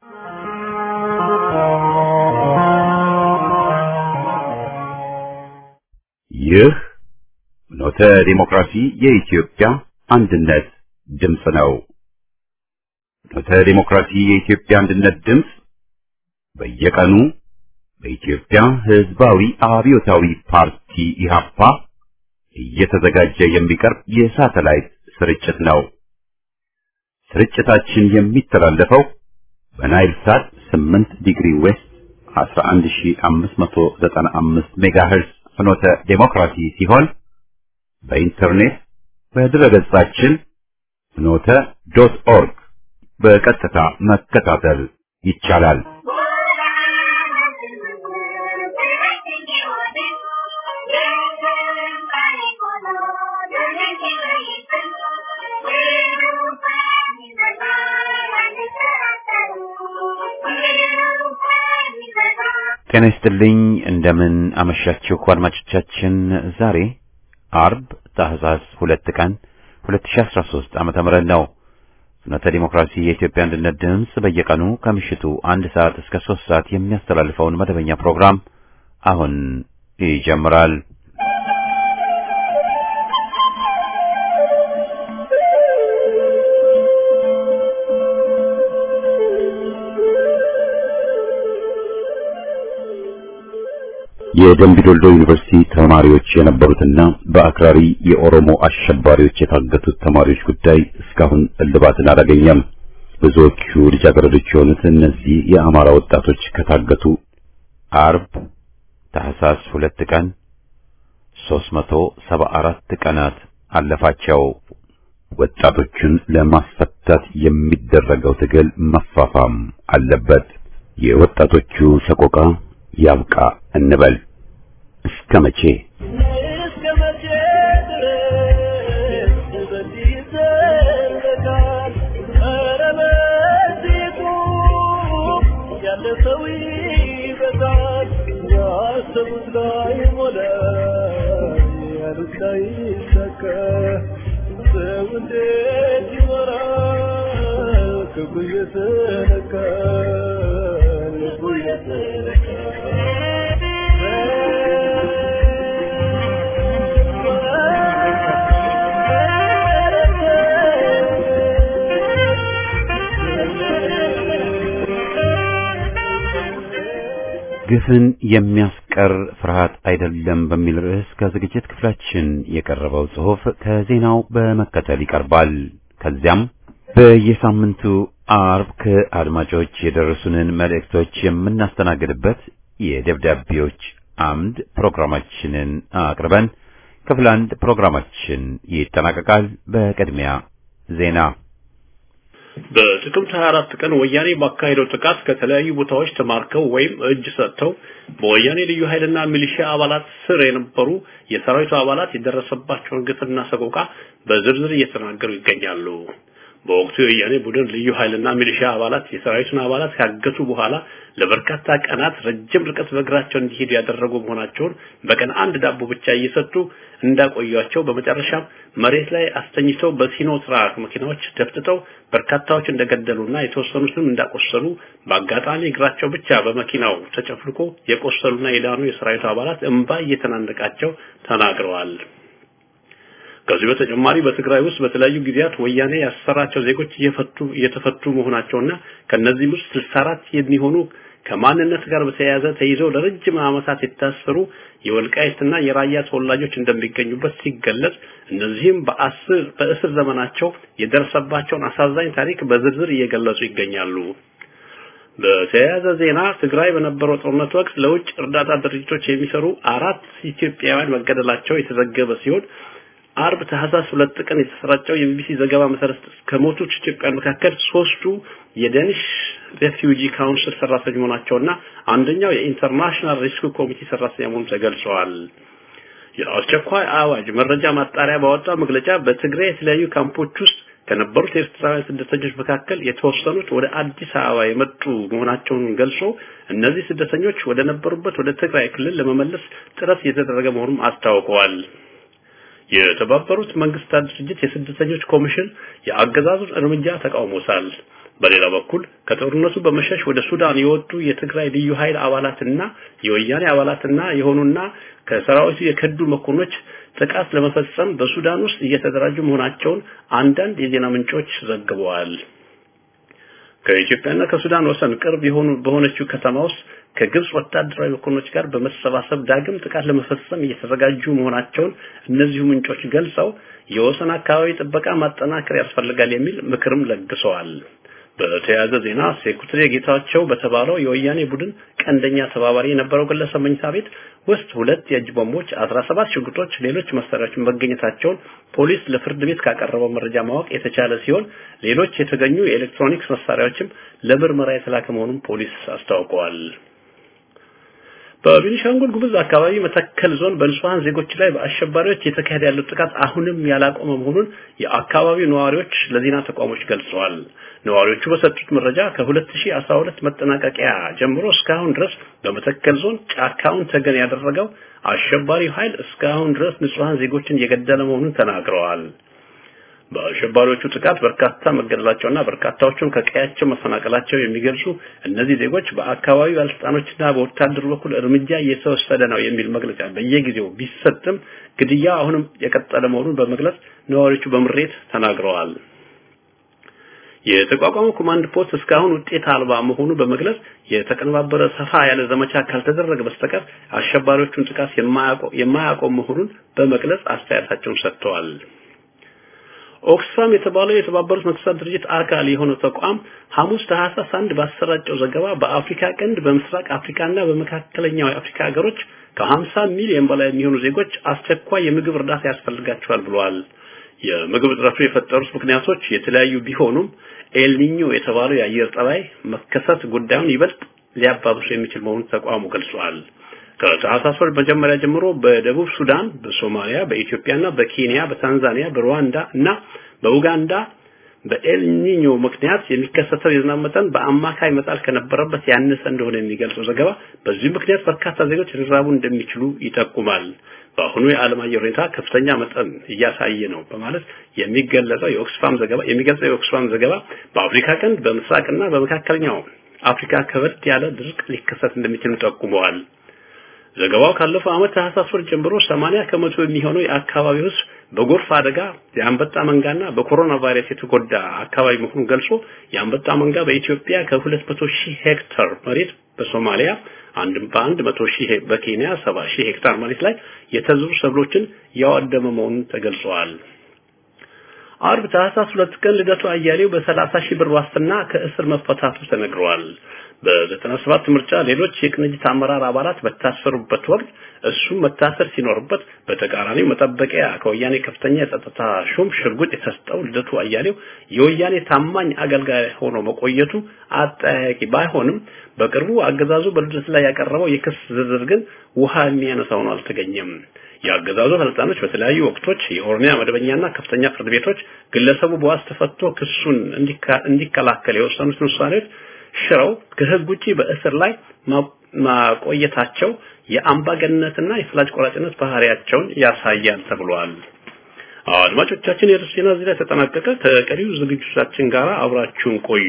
ይህ ኖተ ዲሞክራሲ የኢትዮጵያ አንድነት ድምፅ ነው። ኖተ ዲሞክራሲ የኢትዮጵያ አንድነት ድምፅ በየቀኑ በኢትዮጵያ ሕዝባዊ አብዮታዊ ፓርቲ ኢህአፓ እየተዘጋጀ የሚቀርብ የሳተላይት ስርጭት ነው። ስርጭታችን የሚተላለፈው በናይል ሳት 8 ዲግሪ ዌስት 11595 ሜጋሄርዝ ፍኖተ ዴሞክራሲ ሲሆን በኢንተርኔት በድረገጻችን ፍኖተ ዶት ኦርግ በቀጥታ መከታተል ይቻላል። ጤና ይስጥልኝ። እንደምን አመሻችሁ አድማጮቻችን። ዛሬ አርብ ታህሳስ ሁለት ቀን 2013 ዓመተ ምህረት ነው። ፍኖተ ዲሞክራሲ የኢትዮጵያ አንድነት ድምፅ በየቀኑ ከምሽቱ አንድ ሰዓት እስከ ሶስት ሰዓት የሚያስተላልፈውን መደበኛ ፕሮግራም አሁን ይጀምራል። የደምቢዶልዶ ዩኒቨርሲቲ ተማሪዎች የነበሩትና በአክራሪ የኦሮሞ አሸባሪዎች የታገቱት ተማሪዎች ጉዳይ እስካሁን እልባትን አላገኘም። ብዙዎቹ ልጃገረዶች የሆኑት እነዚህ የአማራ ወጣቶች ከታገቱ አርብ ታህሳስ ሁለት ቀን 374 ቀናት አለፋቸው። ወጣቶቹን ለማስፈታት የሚደረገው ትግል መፋፋም አለበት። የወጣቶቹ ሰቆቃ ያብቃ እንበል። እስከ መቼ እስከ መቼ ድረስ በዚህ ይዘለቃል? ኧረ በዚሁ ያለ ሰው ይበዛል። ያሰቡት ላይ ሞላ፣ ያሉት ላይ ይሳካ። ሰው እንዴት ይኖራል? ክፉ እየተነካ ልቡ ግፍን የሚያስቀር ፍርሃት አይደለም በሚል ርዕስ ከዝግጅት ክፍላችን የቀረበው ጽሑፍ ከዜናው በመከተል ይቀርባል። ከዚያም በየሳምንቱ አርብ ከአድማጮች የደረሱንን መልእክቶች የምናስተናግድበት የደብዳቤዎች አምድ ፕሮግራማችንን አቅርበን ክፍል አንድ ፕሮግራማችን ይጠናቀቃል። በቅድሚያ ዜና በጥቅምት 24 ቀን ወያኔ ባካሄደው ጥቃት ከተለያዩ ቦታዎች ተማርከው ወይም እጅ ሰጥተው በወያኔ ልዩ ኃይልና ሚሊሺያ አባላት ስር የነበሩ የሰራዊቱ አባላት የደረሰባቸውን ግፍና ሰቆቃ በዝርዝር እየተናገሩ ይገኛሉ። በወቅቱ የወያኔ ቡድን ልዩ ኃይልና ሚሊሻ አባላት የሰራዊቱን አባላት ካገቱ በኋላ ለበርካታ ቀናት ረጅም ርቀት በእግራቸው እንዲሄዱ ያደረጉ መሆናቸውን በቀን አንድ ዳቦ ብቻ እየሰጡ እንዳቆያቸው በመጨረሻም መሬት ላይ አስተኝተው በሲኖ ትራክ መኪናዎች ደፍጥጠው በርካታዎች እንደገደሉና የተወሰኑትም እንዳቆሰሉ በአጋጣሚ እግራቸው ብቻ በመኪናው ተጨፍልቆ የቆሰሉና የዳኑ የሰራዊቱ አባላት እንባ እየተናነቃቸው ተናግረዋል። ከዚህ በተጨማሪ በትግራይ ውስጥ በተለያዩ ጊዜያት ወያኔ ያሰራቸው ዜጎች እየፈቱ እየተፈቱ መሆናቸውና ከነዚህ ውስጥ 64 የሚሆኑ ከማንነት ጋር በተያያዘ ተይዘው ለረጅም ዓመታት የታሰሩ የወልቃይትና የራያ ተወላጆች እንደሚገኙበት ሲገለጽ እነዚህም በአስር በእስር ዘመናቸው የደረሰባቸውን አሳዛኝ ታሪክ በዝርዝር እየገለጹ ይገኛሉ። በተያያዘ ዜና ትግራይ በነበረው ጦርነት ወቅት ለውጭ እርዳታ ድርጅቶች የሚሰሩ አራት ኢትዮጵያውያን መገደላቸው የተዘገበ ሲሆን አርብ ታህሳስ ሁለት ቀን የተሰራጨው የቢቢሲ ዘገባ መሰረት ከሞቱት ኢትዮጵያውያን መካከል ሶስቱ የደኒሽ ሬፊውጂ ካውንስል ሰራተኞች መሆናቸውና አንደኛው የኢንተርናሽናል ሪስክ ኮሚቴ ሰራተኛ መሆኑ ተገልጸዋል። የአስቸኳይ አዋጅ መረጃ ማጣሪያ ባወጣው መግለጫ በትግራይ የተለያዩ ካምፖች ውስጥ ከነበሩት ኤርትራውያን ስደተኞች መካከል የተወሰኑት ወደ አዲስ አበባ የመጡ መሆናቸውን ገልጾ እነዚህ ስደተኞች ወደ ነበሩበት ወደ ትግራይ ክልል ለመመለስ ጥረት እየተደረገ መሆኑን አስታውቀዋል። የተባበሩት መንግስታት ድርጅት የስደተኞች ኮሚሽን የአገዛዙን እርምጃ ተቃውሞታል። በሌላ በኩል ከጦርነቱ በመሸሽ ወደ ሱዳን የወጡ የትግራይ ልዩ ኃይል አባላትና የወያኔ አባላትና የሆኑና ከሰራዊቱ የከዱ መኮንኖች ጥቃት ለመፈጸም በሱዳን ውስጥ እየተደራጁ መሆናቸውን አንዳንድ የዜና ምንጮች ዘግበዋል። ከኢትዮጵያና ከሱዳን ወሰን ቅርብ የሆኑ በሆነችው ከተማ ውስጥ ከግብጽ ወታደራዊ መኮንኖች ጋር በመሰባሰብ ዳግም ጥቃት ለመፈጸም እየተዘጋጁ መሆናቸውን እነዚሁ ምንጮች ገልጸው የወሰን አካባቢ ጥበቃ ማጠናከር ያስፈልጋል የሚል ምክርም ለግሰዋል። በተያያዘ ዜና ሴኩትሪ ጌታቸው በተባለው የወያኔ ቡድን ቀንደኛ ተባባሪ የነበረው ግለሰብ መኝታ ቤት ውስጥ ሁለት የእጅ ቦምቦች፣ 17 ሽጉጦች፣ ሌሎች መሳሪያዎች መገኘታቸውን ፖሊስ ለፍርድ ቤት ካቀረበው መረጃ ማወቅ የተቻለ ሲሆን ሌሎች የተገኙ የኤሌክትሮኒክስ መሳሪያዎችም ለምርመራ የተላከ መሆኑን ፖሊስ አስታውቀዋል። በቤኒሻንጉል ጉሙዝ አካባቢ መተከል ዞን በንጹሃን ዜጎች ላይ በአሸባሪዎች የተካሄደ ያለው ጥቃት አሁንም ያላቆመ መሆኑን የአካባቢው ነዋሪዎች ለዜና ተቋሞች ገልጸዋል። ነዋሪዎቹ በሰጡት መረጃ ከ2012 መጠናቀቂያ ጀምሮ እስካሁን ድረስ በመተከል ዞን ጫካውን ተገን ያደረገው አሸባሪው ኃይል እስካሁን ድረስ ንጹሃን ዜጎችን እየገደለ መሆኑን ተናግረዋል። በአሸባሪዎቹ ጥቃት በርካታ መገደላቸውና በርካታዎቹም ከቀያቸው መፈናቀላቸው የሚገልጹ እነዚህ ዜጎች በአካባቢው ባለስልጣኖችና በወታደሩ በኩል እርምጃ እየተወሰደ ነው የሚል መግለጫ በየጊዜው ቢሰጥም ግድያ አሁንም የቀጠለ መሆኑን በመግለጽ ነዋሪዎቹ በምሬት ተናግረዋል። የተቋቋመው ኮማንድ ፖስት እስካሁን ውጤት አልባ መሆኑ በመግለጽ የተቀነባበረ ሰፋ ያለ ዘመቻ ካልተደረገ በስተቀር አሸባሪዎቹን ጥቃት የማያቆም መሆኑን በመግለጽ አስተያየታቸውን ሰጥተዋል። ኦክስፋም የተባለው የተባበሩት መንግስታት ድርጅት አካል የሆነው ተቋም ሐሙስ ታህሳስ አንድ ባሰራጨው ዘገባ በአፍሪካ ቀንድ በምስራቅ አፍሪካና በመካከለኛው የአፍሪካ ሀገሮች ከ50 ሚሊዮን በላይ የሚሆኑ ዜጎች አስቸኳይ የምግብ እርዳታ ያስፈልጋቸዋል ብለዋል። የምግብ እጥረቱ የፈጠሩት ምክንያቶች የተለያዩ ቢሆኑም ኤልኒኞ የተባለው የአየር ጠባይ መከሰት ጉዳዩን ይበልጥ ሊያባብሱ የሚችል መሆኑን ተቋሙ ገልጿል። ከታህሳስ ወር መጀመሪያ ጀምሮ በደቡብ ሱዳን፣ በሶማሊያ፣ በኢትዮጵያና በኬንያ፣ በታንዛኒያ፣ በሩዋንዳ እና በኡጋንዳ በኤልኒኞ ምክንያት የሚከሰተው የዝናብ መጠን በአማካይ መጣል ከነበረበት ያነሰ እንደሆነ የሚገልጸው ዘገባ በዚህ ምክንያት በርካታ ዜጎች ሊራቡ እንደሚችሉ ይጠቁማል። በአሁኑ የዓለም አየር ሁኔታ ከፍተኛ መጠን እያሳየ ነው በማለት የሚገለጸው የኦክስፋም ዘገባ የሚገልጸው የኦክስፋም ዘገባ በአፍሪካ ቀንድ በምስራቅና በመካከለኛው አፍሪካ ከበድ ያለ ድርቅ ሊከሰት እንደሚችል ጠቁመዋል። ዘገባው ካለፈው ዓመት ታህሳስ ወር ጀምሮ 80 ከመቶ የሚሆነው የአካባቢው ሕዝብ በጎርፍ አደጋ የአንበጣ መንጋና በኮሮና ቫይረስ የተጎዳ አካባቢ መሆኑን ገልጾ የአንበጣ መንጋ በኢትዮጵያ ከ200 ሺህ ሄክታር መሬት በሶማሊያ አንድ በአንድ መቶ ሺህ በኬንያ 70 ሺህ ሄክታር መሬት ላይ የተዘሩ ሰብሎችን ያወደመ መሆኑን ተገልጿል። አርብ ታህሳስ ሁለት ቀን ልደቱ አያሌው በ30 ሺህ ብር ዋስትና ከእስር መፈታቱ ተነግሯል። በ97 ምርጫ ሌሎች የቅንጅት አመራር አባላት በታሰሩበት ወቅት እሱ መታሰር ሲኖርበት በተቃራኒው መጠበቂያ ከወያኔ ከፍተኛ የጸጥታ ሹም ሽርጉጥ የተሰጠው ልደቱ አያሌው የወያኔ ታማኝ አገልጋይ ሆኖ መቆየቱ አጠያያቂ ባይሆንም በቅርቡ አገዛዙ በልደቱ ላይ ያቀረበው የክስ ዝርዝር ግን ውሃ የሚያነሳ ሆኖ አልተገኘም። የአገዛዙ ባለስልጣኖች በተለያዩ ወቅቶች የኦሮሚያ መደበኛና ከፍተኛ ፍርድ ቤቶች ግለሰቡ በዋስ ተፈቶ ክሱን እንዲከላከል የወሰኑትን ውሳኔዎች ሽረው ከህግ ውጪ በእስር ላይ ማቆየታቸው የአምባገነንነትና የፍላጭ ቆራጭነት ባህሪያቸውን ያሳያል ተብሏል። አድማጮቻችን የርዕስ ዜና እዚህ ላይ ተጠናቀቀ። ከቀሪው ዝግጅቶቻችን ጋር አብራችሁን ቆዩ።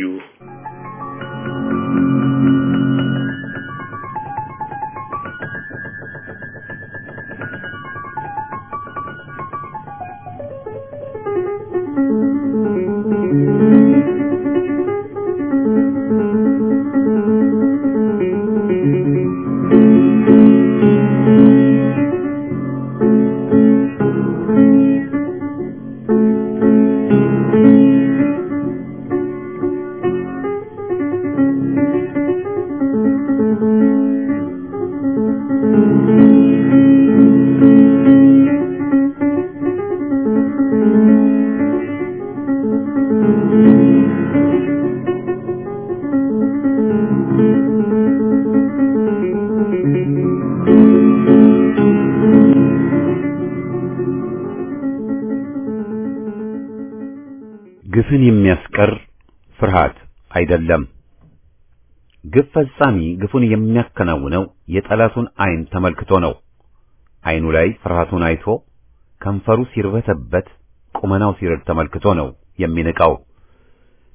ግፍን የሚያስቀር ፍርሃት አይደለም። ግፍ ፈጻሚ ግፉን የሚያከናውነው የጠላቱን ዓይን ተመልክቶ ነው። ዓይኑ ላይ ፍርሃቱን አይቶ ከንፈሩ ሲርበተበት ቁመናው ሲረድ ተመልክቶ ነው የሚንቀው።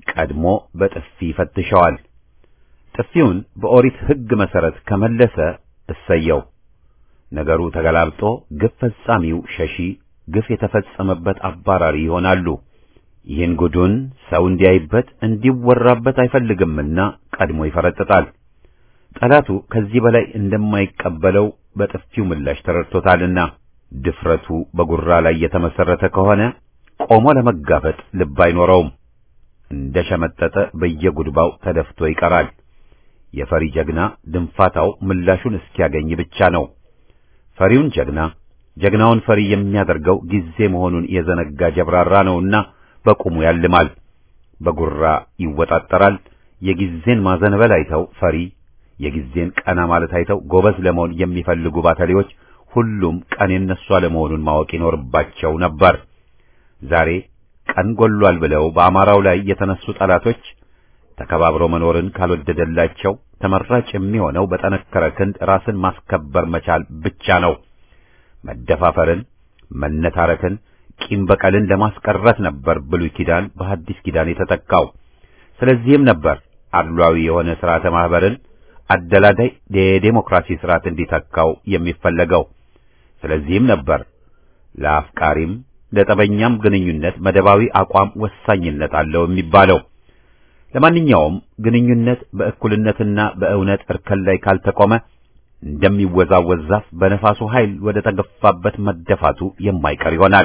ቀድሞ በጥፊ ፈትሸዋል። ጥፊውን በኦሪት ሕግ መሰረት ከመለሰ እሰየው። ነገሩ ተገላብጦ ግፍ ፈጻሚው ሸሺ፣ ግፍ የተፈጸመበት አባራሪ ይሆናሉ። ይህን ጉዱን ሰው እንዲያይበት እንዲወራበት አይፈልግምና ቀድሞ ይፈረጥጣል። ጠላቱ ከዚህ በላይ እንደማይቀበለው በጥፊው ምላሽ ተረድቶታልና ድፍረቱ በጉራ ላይ የተመሰረተ ከሆነ ቆሞ ለመጋፈጥ ልብ አይኖረውም። እንደ ሸመጠጠ በየጉድባው ተደፍቶ ይቀራል። የፈሪ ጀግና ድንፋታው ምላሹን እስኪያገኝ ብቻ ነው። ፈሪውን ጀግና ጀግናውን ፈሪ የሚያደርገው ጊዜ መሆኑን የዘነጋ ጀብራራ ነውና በቁሙ ያልማል፣ በጉራ ይወጣጠራል። የጊዜን ማዘንበል አይተው ፈሪ፣ የጊዜን ቀና ማለት አይተው ጎበዝ ለመሆን የሚፈልጉ ባተሌዎች ሁሉም ቀን የነሱ አለመሆኑን ማወቅ ይኖርባቸው ነበር። ዛሬ ቀን ጎሏል ብለው በአማራው ላይ የተነሱ ጠላቶች ተከባብሮ መኖርን ካልወደደላቸው ተመራጭ የሚሆነው በጠነከረ ክንድ ራስን ማስከበር መቻል ብቻ ነው። መደፋፈርን፣ መነታረክን፣ ቂም በቀልን ለማስቀረት ነበር ብሉይ ኪዳን በሐዲስ ኪዳን የተተካው። ስለዚህም ነበር አድሏዊ የሆነ ስርዓተ ማህበርን አደላዳይ የዴሞክራሲ ስርዓት እንዲተካው የሚፈለገው። ስለዚህም ነበር ለአፍቃሪም ለጠበኛም ግንኙነት መደባዊ አቋም ወሳኝነት አለው የሚባለው። ለማንኛውም ግንኙነት በእኩልነትና በእውነት እርከን ላይ ካልተቆመ እንደሚወዛወዝ ዛፍ በነፋሱ ኃይል ወደ ተገፋበት መደፋቱ የማይቀር ይሆናል።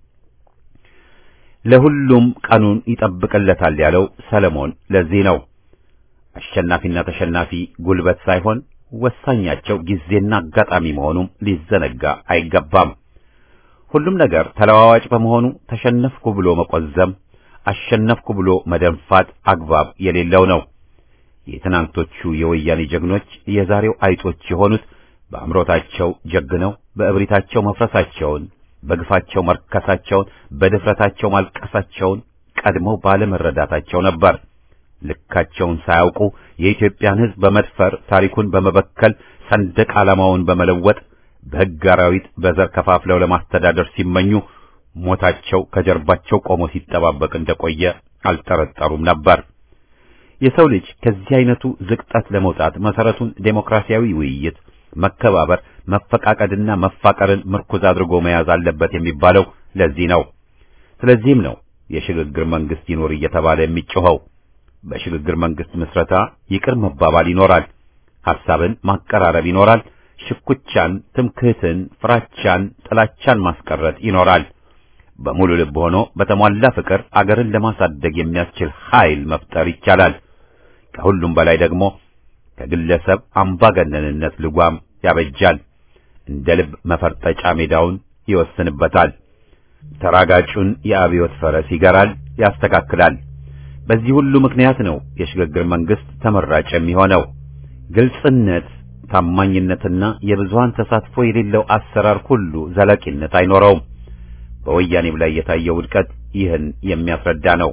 ለሁሉም ቀኑን ይጠብቅለታል ያለው ሰለሞን ለዚህ ነው። አሸናፊና ተሸናፊ ጉልበት ሳይሆን ወሳኛቸው ጊዜና አጋጣሚ መሆኑም ሊዘነጋ አይገባም። ሁሉም ነገር ተለዋዋጭ በመሆኑ ተሸነፍኩ ብሎ መቆዘም፣ አሸነፍኩ ብሎ መደንፋት አግባብ የሌለው ነው። የትናንቶቹ የወያኔ ጀግኖች የዛሬው አይጦች የሆኑት በአምሮታቸው ጀግነው በእብሪታቸው መፍረሳቸውን፣ በግፋቸው መርከሳቸውን፣ በድፍረታቸው ማልቀሳቸውን ቀድመው ባለመረዳታቸው ነበር። ልካቸውን ሳያውቁ የኢትዮጵያን ሕዝብ በመድፈር ታሪኩን በመበከል ሰንደቅ ዓላማውን በመለወጥ በሕግ አራዊት በዘር ከፋፍለው ለማስተዳደር ሲመኙ ሞታቸው ከጀርባቸው ቆሞ ሲጠባበቅ እንደቆየ አልጠረጠሩም ነበር። የሰው ልጅ ከዚህ አይነቱ ዝቅጠት ለመውጣት መሰረቱን ዴሞክራሲያዊ ውይይት፣ መከባበር፣ መፈቃቀድና መፋቀርን ምርኩዝ አድርጎ መያዝ አለበት የሚባለው ለዚህ ነው። ስለዚህም ነው የሽግግር መንግስት ይኖር እየተባለ የሚጮኸው። በሽግግር መንግስት ምስረታ ይቅር መባባል ይኖራል። ሐሳብን ማቀራረብ ይኖራል። ሽኩቻን፣ ትምክህትን፣ ፍራቻን፣ ጥላቻን ማስቀረት ይኖራል። በሙሉ ልብ ሆኖ በተሟላ ፍቅር አገርን ለማሳደግ የሚያስችል ኃይል መፍጠር ይቻላል። ከሁሉም በላይ ደግሞ ከግለሰብ አምባገነንነት ልጓም ያበጃል። እንደ ልብ መፈርጠጫ ሜዳውን ይወስንበታል። ተራጋጩን የአብዮት ፈረስ ይገራል፣ ያስተካክላል። በዚህ ሁሉ ምክንያት ነው የሽግግር መንግስት ተመራጭ የሚሆነው። ግልጽነት፣ ታማኝነትና የብዙሃን ተሳትፎ የሌለው አሰራር ሁሉ ዘላቂነት አይኖረውም። በወያኔም ላይ የታየው ውድቀት ይህን የሚያስረዳ ነው።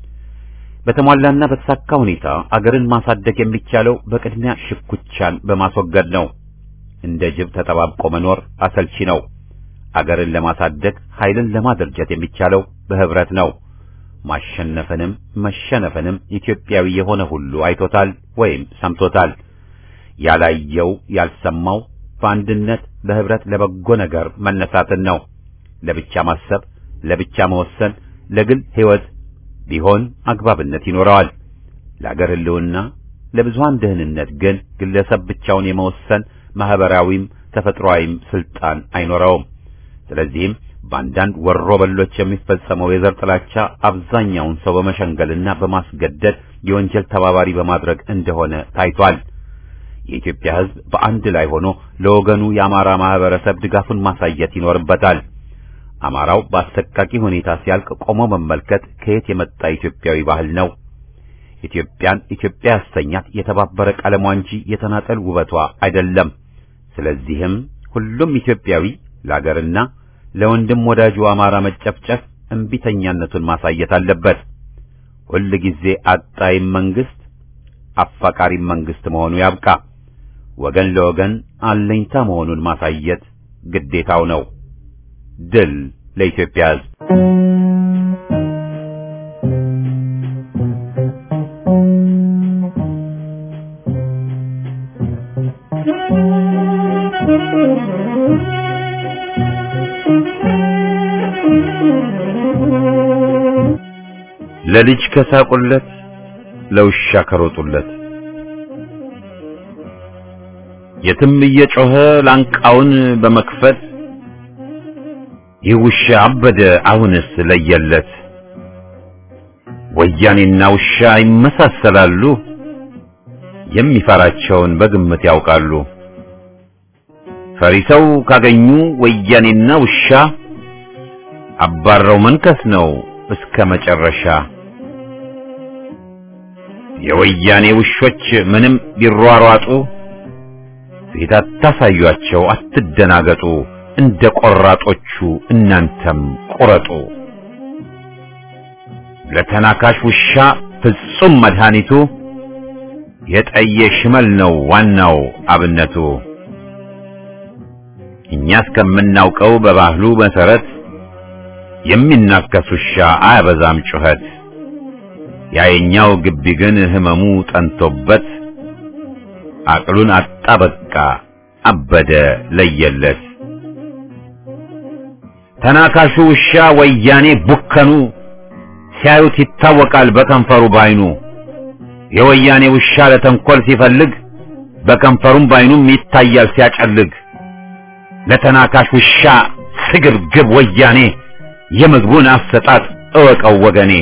በተሟላና በተሳካ ሁኔታ አገርን ማሳደግ የሚቻለው በቅድሚያ ሽኩቻን በማስወገድ ነው። እንደ ጅብ ተጠባብቆ መኖር አሰልቺ ነው። አገርን ለማሳደግ ኃይልን ለማደራጀት የሚቻለው በህብረት ነው። ማሸነፍንም መሸነፍንም ኢትዮጵያዊ የሆነ ሁሉ አይቶታል ወይም ሰምቶታል። ያላየው ያልሰማው በአንድነት በህብረት ለበጎ ነገር መነሳትን ነው። ለብቻ ማሰብ፣ ለብቻ መወሰን ለግል ህይወት ቢሆን አግባብነት ይኖረዋል። ለአገር ህልውና፣ ለብዙሃን ደህንነት ግን ግለሰብ ብቻውን የመወሰን ማህበራዊም ተፈጥሯዊም ስልጣን አይኖረውም። ስለዚህም በአንዳንድ ወሮ በሎች የሚፈጸመው የዘር ጥላቻ አብዛኛውን ሰው በመሸንገልና በማስገደድ የወንጀል ተባባሪ በማድረግ እንደሆነ ታይቷል። የኢትዮጵያ ህዝብ በአንድ ላይ ሆኖ ለወገኑ የአማራ ማህበረሰብ ድጋፉን ማሳየት ይኖርበታል። አማራው በአሰቃቂ ሁኔታ ሲያልቅ ቆሞ መመልከት ከየት የመጣ ኢትዮጵያዊ ባህል ነው? ኢትዮጵያን ኢትዮጵያ ያሰኛት የተባበረ ቀለሟ እንጂ የተናጠል ውበቷ አይደለም። ስለዚህም ሁሉም ኢትዮጵያዊ ለአገርና ለወንድም ወዳጁ አማራ መጨፍጨፍ እምቢተኛነቱን ማሳየት አለበት። ሁል ጊዜ አጣይም መንግስት አፋቃሪም መንግስት መሆኑ ያብቃ። ወገን ለወገን አለኝታ መሆኑን ማሳየት ግዴታው ነው። ድል ለኢትዮጵያ ሕዝብ። ለልጅ ከሳቁለት ለውሻ ከሮጡለት የትም እየጮኸ ላንቃውን በመክፈት ይህ ውሻ አበደ አሁንስ ለየለት ወያኔና ውሻ ይመሳሰላሉ የሚፈራቸውን በግምት ያውቃሉ ፈሪሰው ካገኙ ወያኔና ውሻ አባረው መንከስ ነው እስከ መጨረሻ የወያኔ ውሾች ምንም ቢሯሯጡ ፊት አታሳዩአቸው አትደናገጡ እንደ ቆራጦቹ እናንተም ቁረጡ ለተናካሽ ውሻ ፍጹም መድኃኒቱ የጠየ ሽመል ነው ዋናው አብነቱ እኛ እስከምናውቀው በባህሉ መሰረት የሚናከስ ውሻ አያበዛም ጩኸት ያየኛው ግቢ ግን ህመሙ ጠንቶበት አቅሉን አጣ በቃ አበደ ለየለት ተናካሹ ውሻ ወያኔ ቡከኑ ሲያዩት ይታወቃል በከንፈሩ ባይኑ የወያኔ ውሻ ለተንኮል ሲፈልግ በከንፈሩም ባይኑም ይታያል ሲያጨልግ ለተናካሽ ውሻ ስግብግብ ወያኔ የምግቡን አሰጣጥ እወቀው ወገኔ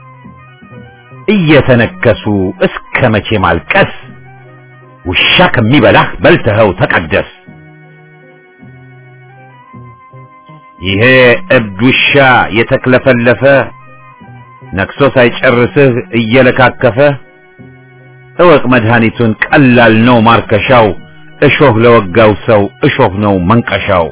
እየተነከሱ እስከ መቼ ማልቀስ ውሻ ከሚበላህ በልተኸው ተቀደስ ይሄ እብድ ውሻ የተክለፈለፈ ነክሶ ሳይጨርስህ እየለካከፈ እወቅ መድኃኒቱን ቀላል ነው ማርከሻው እሾህ ለወጋው ሰው እሾህ ነው መንቀሻው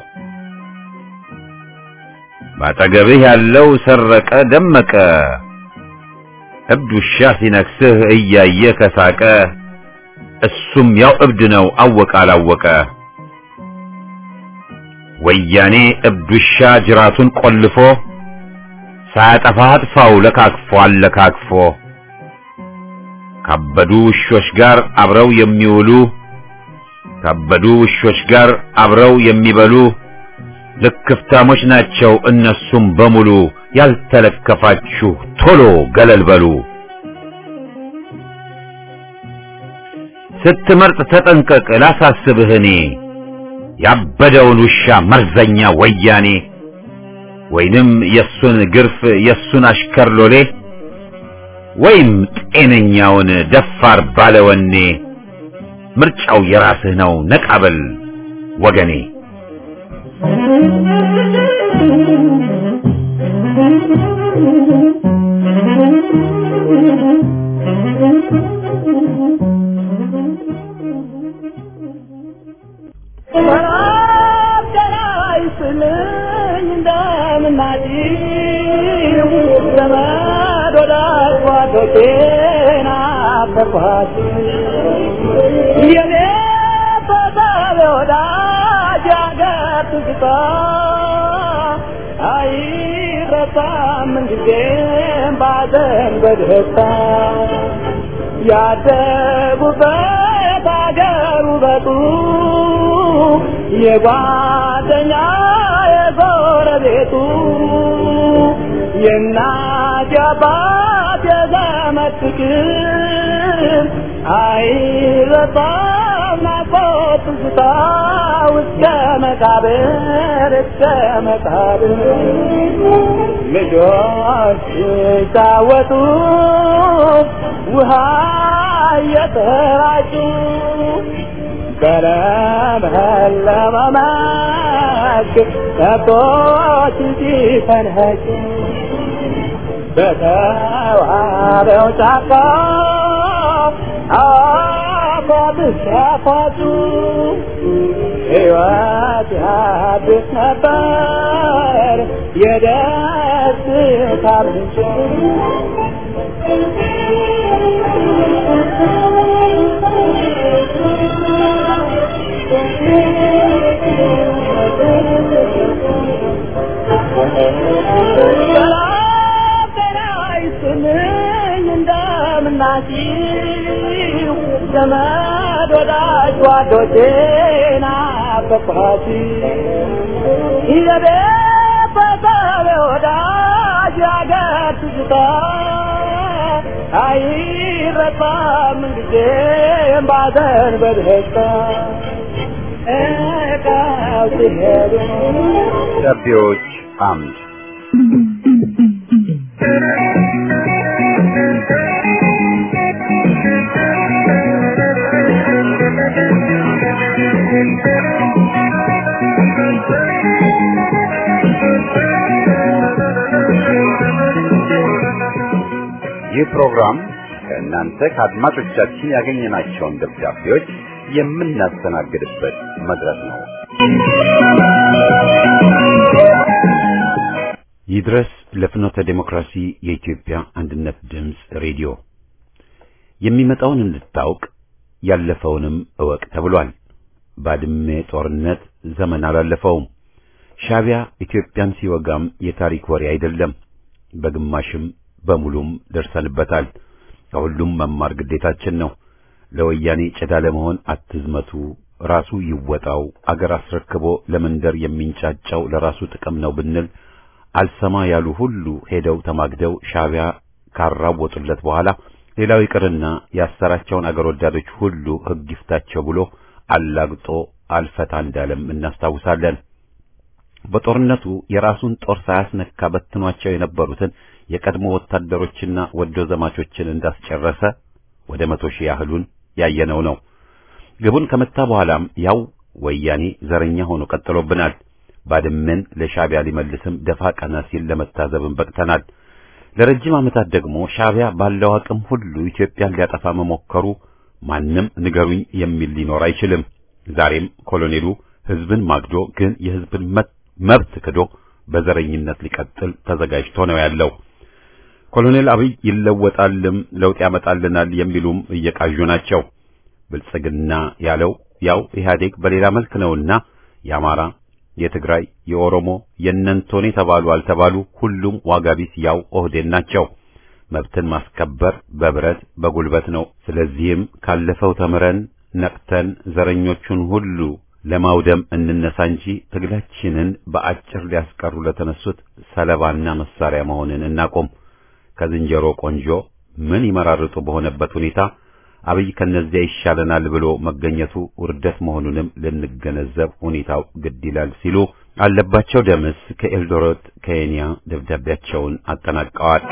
ባጠገብህ ያለው ሰረቀ ደመቀ እብድ ውሻ ሲነክስህ እያየ ከሳቀ እሱም ያው እብድ ነው አወቀ አላወቀ ወያኔ እብድ ውሻ ጅራቱን ቆልፎ ሳያጠፋ አጥፋው ለካክፎ አለካክፎ ካበዱ ውሾች ጋር አብረው የሚውሉ ካበዱ ውሾች ጋር አብረው የሚበሉ ልክፍታሞች ናቸው እነሱም በሙሉ ያልተለከፋችሁ ቶሎ ገለል በሉ ስትመርጥ ተጠንቀቅ ላሳስብህ እኔ ያበደውን ውሻ መርዘኛ ወያኔ ወይንም የሱን ግርፍ የሱን አሽከር ሎሌ ወይም ጤነኛውን ደፋር ባለወኔ ምርጫው የራስህ ነው ነቃበል ወገኔ በደስታ ያደጉበት አገር ውበቱ የጓደኛ የጎረቤቱ የእናት የአባት የዘመድ ፍቅር አይረሳም ናፍቆት ትዝታ እስከ መቃብር እስከ መቃብር ልጆች ሲጫወቱ ውሃ እየተራጩ በለመለመ መስክ ከብቶች ሲፈንኸጩ በተዋበው ጫካ አፏት ሲያፏጩ ሕይወት ያድስ ነበር የደስታ ምንጭ እንደምናችሁ ዘመድ ወዳጅ ጓዶቼና በኳሲ የቤት በሰብ ወዳጅ ያገር ትዝታ አይረሳም ጊዜም ባዘን በደስታ እቃው ሲሄዱ ደብዳቤዎች አምድ ይህ ፕሮግራም ከእናንተ ከአድማጮቻችን ያገኘናቸውን ደብዳቤዎች የምናስተናግድበት መድረክ ነው። ይድረስ ለፍኖተ ዴሞክራሲ የኢትዮጵያ አንድነት ድምፅ ሬዲዮ የሚመጣውን እንድታውቅ ያለፈውንም እወቅ ተብሏል። ባድሜ ጦርነት ዘመን አላለፈውም። ሻቢያ ኢትዮጵያን ሲወጋም የታሪክ ወሬ አይደለም። በግማሽም በሙሉም ደርሰንበታል። ከሁሉም መማር ግዴታችን ነው። ለወያኔ ጭዳ ለመሆን አትዝመቱ፣ ራሱ ይወጣው፣ አገር አስረክቦ ለመንደር የሚንጫጫው ለራሱ ጥቅም ነው ብንል አልሰማ ያሉ ሁሉ ሄደው ተማግደው ሻቢያ ካራወጡለት በኋላ ሌላው ይቅርና ያሰራቸውን አገር ወዳዶች ሁሉ ሕግ ይፍታቸው ብሎ አላግጦ አልፈታ እንዳለም እናስታውሳለን። በጦርነቱ የራሱን ጦር ሳያስነካ በትኗቸው የነበሩትን የቀድሞ ወታደሮችና ወዶ ዘማቾችን እንዳስጨረሰ ወደ መቶ ሺህ ያህሉን ያየነው ነው። ግቡን ከመታ በኋላም ያው ወያኔ ዘረኛ ሆኖ ቀጥሎብናል። ባድመን ለሻቢያ ሊመልስም ደፋ ቀና ሲል ለመታዘብም በቅተናል። ለረጅም ዓመታት ደግሞ ሻቢያ ባለው አቅም ሁሉ ኢትዮጵያን ሊያጠፋ መሞከሩ ማንም ንገሩኝ የሚል ሊኖር አይችልም። ዛሬም ኮሎኔሉ ሕዝብን ማግዶ ግን የሕዝብን መብት ክዶ በዘረኝነት ሊቀጥል ተዘጋጅቶ ነው ያለው። ኮሎኔል አብይ ይለወጣልም ለውጥ ያመጣልናል የሚሉም እየቃዡ ናቸው። ብልጽግና ያለው ያው ኢህአዴግ በሌላ መልክ ነውና የአማራ፣ የትግራይ፣ የኦሮሞ የእነንቶኔ ተባሉ አልተባሉ ሁሉም ዋጋቢስ ያው ኦህዴን ናቸው። መብትን ማስከበር በብረት በጉልበት ነው። ስለዚህም ካለፈው ተምረን ነቅተን ዘረኞቹን ሁሉ ለማውደም እንነሳ እንጂ ትግላችንን በአጭር ሊያስቀሩ ለተነሱት ሰለባና መሳሪያ መሆንን እናቆም። ከዝንጀሮ ቆንጆ ምን ይመራርጡ በሆነበት ሁኔታ አብይ ከነዚያ ይሻለናል ብሎ መገኘቱ ውርደት መሆኑንም ልንገነዘብ ሁኔታው ግድ ይላል ሲሉ አለባቸው ደምስ ከኤልዶሮት ከኬንያ ደብዳቤያቸውን አጠናቀዋል።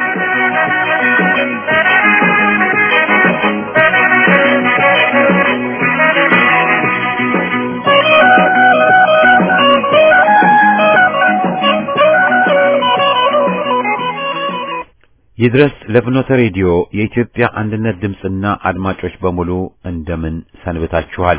ይድረስ ለፍኖተ ሬዲዮ የኢትዮጵያ አንድነት ድምፅና አድማጮች በሙሉ እንደምን ሰንብታችኋል?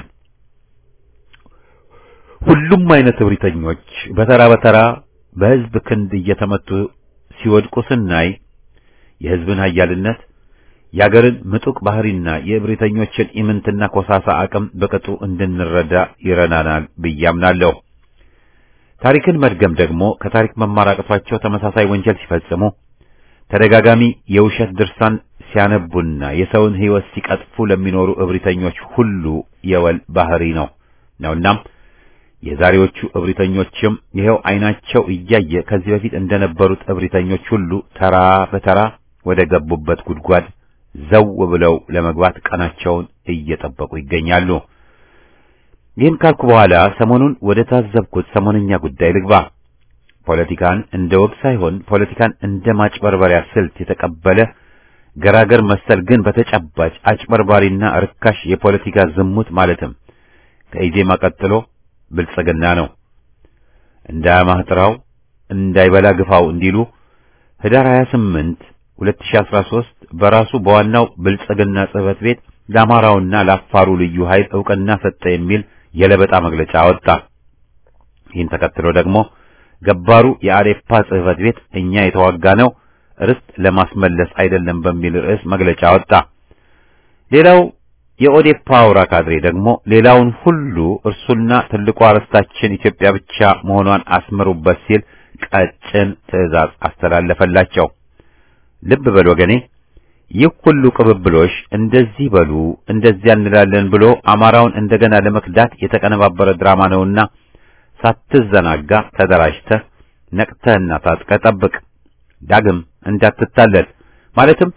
ሁሉም አይነት እብሪተኞች በተራ በተራ በሕዝብ ክንድ እየተመቱ ሲወድቁ ስናይ የሕዝብን ኃያልነት የአገርን ምጡቅ ባህሪና የእብሪተኞችን ኢምንትና ኮሳሳ አቅም በቅጡ እንድንረዳ ይረናናል ብዬ አምናለሁ። ታሪክን መድገም ደግሞ ከታሪክ መማር አቅቷቸው ተመሳሳይ ወንጀል ሲፈጽሙ ተደጋጋሚ የውሸት ድርሳን ሲያነቡና የሰውን ሕይወት ሲቀጥፉ ለሚኖሩ እብሪተኞች ሁሉ የወል ባህሪ ነው ነውናም የዛሬዎቹ እብሪተኞችም ይኸው ዓይናቸው እያየ ከዚህ በፊት እንደነበሩት እብሪተኞች ሁሉ ተራ በተራ ወደ ገቡበት ጉድጓድ ዘው ብለው ለመግባት ቀናቸውን እየጠበቁ ይገኛሉ። ይህን ካልኩ በኋላ ሰሞኑን ወደ ታዘብኩት ሰሞነኛ ጉዳይ ልግባ። ፖለቲካን እንደ ወግ ሳይሆን ፖለቲካን እንደ ማጭበርበሪያ ስልት የተቀበለ ገራገር መሰል ግን በተጨባጭ አጭበርባሪና ርካሽ የፖለቲካ ዝሙት ማለትም ከኢዜማ ቀጥሎ ብልጽግና ነው። እንዳያማህ ጥራው እንዳይበላ ግፋው እንዲሉ ህዳር 28 2013 በራሱ በዋናው ብልጽግና ጽሕፈት ቤት ለአማራውና ለአፋሩ ልዩ ኃይል ዕውቅና ሰጠ የሚል የለበጣ መግለጫ አወጣ። ይህን ተከትሎ ደግሞ ገባሩ የአዴፓ ጽሕፈት ቤት እኛ የተዋጋ ነው ርስት ለማስመለስ አይደለም በሚል ርዕስ መግለጫ አወጣ። ሌላው የኦዴፓ አውራ ካድሬ ደግሞ ሌላውን ሁሉ እርሱና ትልቋ ርስታችን ኢትዮጵያ ብቻ መሆኗን አስምሩበት ሲል ቀጭን ትዕዛዝ አስተላለፈላቸው። ልብ በል ወገኔ፣ ይህ ሁሉ ቅብብሎሽ እንደዚህ በሉ እንደዚያ እንላለን ብሎ አማራውን እንደገና ለመክዳት የተቀነባበረ ድራማ ነውና ሳትዘናጋ ተደራጅተህ ነቅተህና ታጥቀህ ጠብቅ። ዳግም እንዳትታለል። ማለትም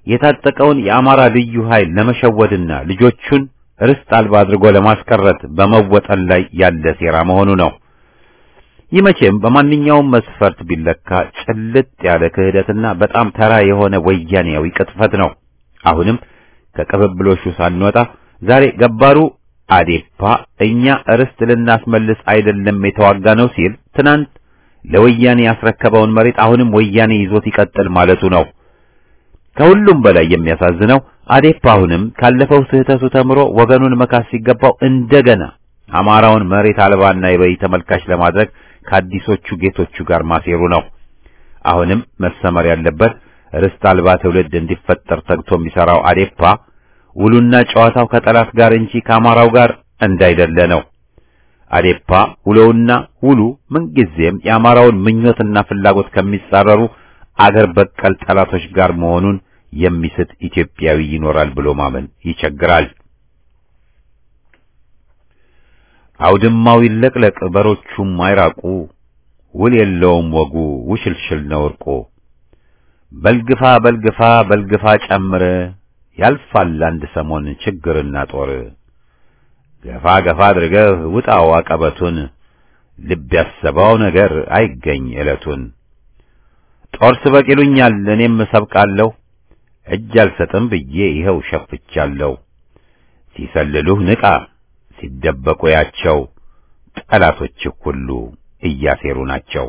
የታጠቀውን የአማራ ልዩ ኃይል ለመሸወድና ልጆቹን ርስት አልባ አድርጎ ለማስቀረት በመወጠን ላይ ያለ ሴራ መሆኑ ነው። ይህ መቼም በማንኛውም መስፈርት ቢለካ ጭልጥ ያለ ክህደትና በጣም ተራ የሆነ ወያኔያዊ ቅጥፈት ነው። አሁንም ከቅብብሎሹ ሳንወጣ ዛሬ ገባሩ አዴፓ እኛ ርስት ልናስመልስ አይደለም የተዋጋ ነው ሲል ትናንት ለወያኔ ያስረከበውን መሬት አሁንም ወያኔ ይዞት ይቀጥል ማለቱ ነው። ከሁሉም በላይ የሚያሳዝነው አዴፓ አሁንም ካለፈው ስህተቱ ተምሮ ወገኑን መካስ ሲገባው እንደገና አማራውን መሬት አልባና የበይ ተመልካች ለማድረግ ከአዲሶቹ ጌቶቹ ጋር ማሴሩ ነው። አሁንም መሰመር ያለበት ርስት አልባ ትውልድ እንዲፈጠር ተግቶ የሚሰራው አዴፓ ውሉና ጨዋታው ከጠላት ጋር እንጂ ከአማራው ጋር እንዳይደለ ነው። አዴፓ ውሎውና ውሉ ምንጊዜም የአማራውን ምኞትና ፍላጎት ከሚጻረሩ አገር በቀል ጠላቶች ጋር መሆኑን የሚስት ኢትዮጵያዊ ይኖራል ብሎ ማመን ይቸግራል። አውድማው ይለቅለቅ በሮቹም አይራቁ፣ ውል የለውም ወጉ ውሽልሽል ነው እርቆ። በልግፋ በልግፋ በልግፋ ጨምር ያልፋል አንድ ሰሞን ችግርና ጦር። ገፋ ገፋ አድርገህ ውጣው አቀበቱን ልብ ያሰበው ነገር አይገኝ ዕለቱን። ጦር ስበቅ ይሉኛል እኔም እሰብቃለሁ እጅ አልሰጥም ብዬ ይኸው ሸፍቻለሁ። ሲሰልሉህ ንቃ ሲደበቁ ያቸው ጠላቶችህ ሁሉ እያሴሩ ናቸው።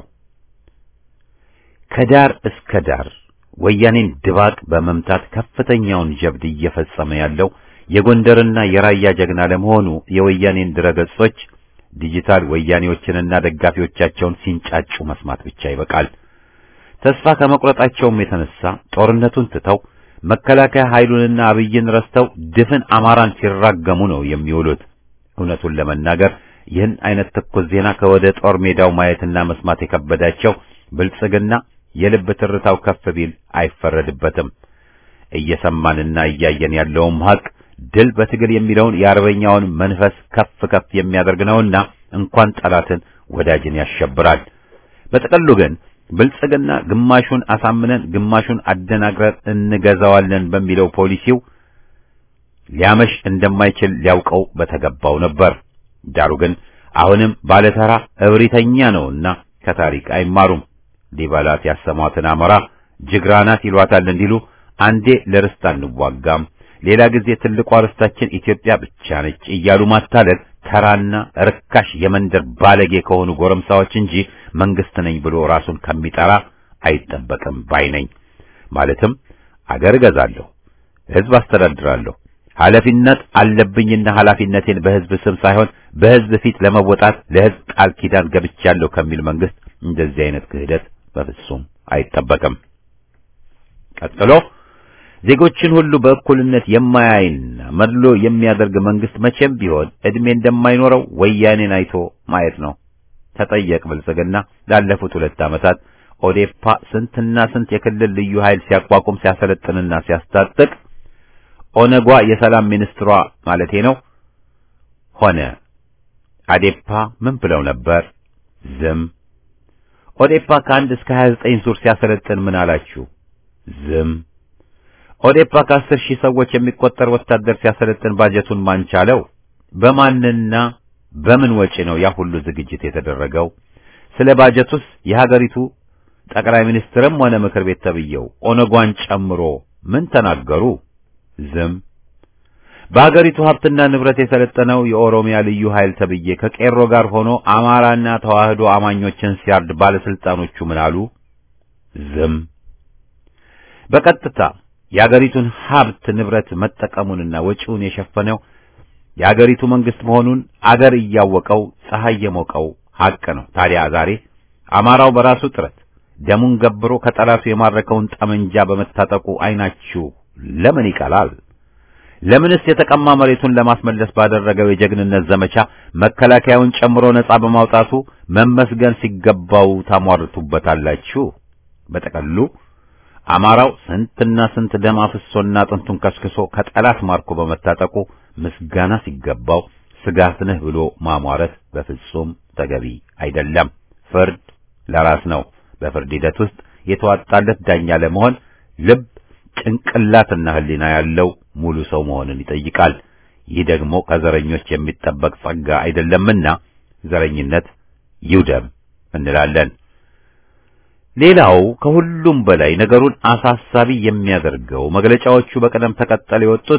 ከዳር እስከ ዳር ወያኔን ድባቅ በመምታት ከፍተኛውን ጀብድ እየፈጸመ ያለው የጎንደርና የራያ ጀግና ለመሆኑ የወያኔን ድረገጾች ዲጂታል ወያኔዎችንና ደጋፊዎቻቸውን ሲንጫጩ መስማት ብቻ ይበቃል። ተስፋ ከመቁረጣቸውም የተነሳ ጦርነቱን ትተው መከላከያ ኃይሉንና አብይን ረስተው ድፍን አማራን ሲራገሙ ነው የሚውሉት። እውነቱን ለመናገር ይህን አይነት ትኩስ ዜና ከወደ ጦር ሜዳው ማየትና መስማት የከበዳቸው ብልጽግና የልብ ትርታው ከፍ ቢል አይፈረድበትም። እየሰማንና እያየን ያለውም ሀቅ ድል በትግል የሚለውን የአርበኛውን መንፈስ ከፍ ከፍ የሚያደርግ ነውና እንኳን ጠላትን ወዳጅን ያሸብራል። በጥቅሉ ግን ብልጽግና ግማሹን አሳምነን ግማሹን አደናግረን እንገዛዋለን በሚለው ፖሊሲው ሊያመሽ እንደማይችል ሊያውቀው በተገባው ነበር። ዳሩ ግን አሁንም ባለተራ እብሪተኛ ነውና ከታሪክ አይማሩም። ሊበላት ያሰሟትን አሞራ ጅግራናት ይሏታል እንዲሉ አንዴ ለርስት አንዋጋም፣ ሌላ ጊዜ ትልቋ ርስታችን ኢትዮጵያ ብቻ ነች እያሉ ማታለል ተራና ርካሽ የመንደር ባለጌ ከሆኑ ጎረምሳዎች እንጂ መንግስት ነኝ ብሎ ራሱን ከሚጠራ አይጠበቅም ባይ ነኝ። ማለትም አገር እገዛለሁ፣ ህዝብ አስተዳድራለሁ፣ ኃላፊነት አለብኝና ኃላፊነቴን በህዝብ ስም ሳይሆን በህዝብ ፊት ለመወጣት ለህዝብ ቃል ኪዳን ገብቻለሁ ከሚል መንግስት እንደዚህ አይነት ክህደት በፍጹም አይጠበቅም። ቀጥሎ ዜጎችን ሁሉ በእኩልነት የማያይና መድሎ የሚያደርግ መንግስት መቼም ቢሆን እድሜ እንደማይኖረው ወያኔን አይቶ ማየት ነው። ተጠየቅ ብልጽግና ላለፉት ሁለት ዓመታት ኦዴፓ ስንትና ስንት የክልል ልዩ ኃይል ሲያቋቁም ሲያሰለጥንና ሲያስታጥቅ ኦነጓ የሰላም ሚኒስትሯ ማለቴ ነው ሆነ አዴፓ ምን ብለው ነበር? ዝም። ኦዴፓ ከአንድ እስከ 29 ዙር ሲያሰለጥን ምን አላችሁ? ዝም። ኦዴፓ ከአስር ሺህ ሰዎች የሚቆጠር ወታደር ሲያሰለጥን ባጀቱን ማን ቻለው? በማንና በምን ወጪ ነው ያ ሁሉ ዝግጅት የተደረገው? ስለ ባጀቱስ የሀገሪቱ ጠቅላይ ሚኒስትርም ሆነ ምክር ቤት ተብየው ኦነጓን ጨምሮ ምን ተናገሩ? ዝም። በሀገሪቱ ሀብትና ንብረት የሰለጠነው የኦሮሚያ ልዩ ኃይል ተብዬ ከቄሮ ጋር ሆኖ አማራና ተዋህዶ አማኞችን ሲያርድ ባለስልጣኖቹ ምን አሉ? ዝም። በቀጥታ የሀገሪቱን ሀብት ንብረት መጠቀሙንና ወጪውን የሸፈነው የሀገሪቱ መንግስት መሆኑን አገር እያወቀው ፀሐይ የሞቀው ሀቅ ነው። ታዲያ ዛሬ አማራው በራሱ ጥረት ደሙን ገብሮ ከጠላቱ የማረከውን ጠመንጃ በመታጠቁ አይናችሁ ለምን ይቀላል? ለምንስ የተቀማ መሬቱን ለማስመለስ ባደረገው የጀግንነት ዘመቻ መከላከያውን ጨምሮ ነጻ በማውጣቱ መመስገን ሲገባው ታሟርቱበታላችሁ? በጠቀሉ አማራው ስንትና ስንት ደም አፍሶና አጥንቱን ከስክሶ ከጠላት ማርኮ በመታጠቁ ምስጋና ሲገባው ስጋት ነህ ብሎ ማሟረት በፍጹም ተገቢ አይደለም። ፍርድ ለራስ ነው። በፍርድ ሂደት ውስጥ የተዋጣለት ዳኛ ለመሆን ልብ፣ ጭንቅላትና ሕሊና ያለው ሙሉ ሰው መሆንን ይጠይቃል። ይህ ደግሞ ከዘረኞች የሚጠበቅ ጸጋ አይደለምና ዘረኝነት ይውደም እንላለን። ሌላው ከሁሉም በላይ ነገሩን አሳሳቢ የሚያደርገው መግለጫዎቹ በቅደም ተከተል የወጡት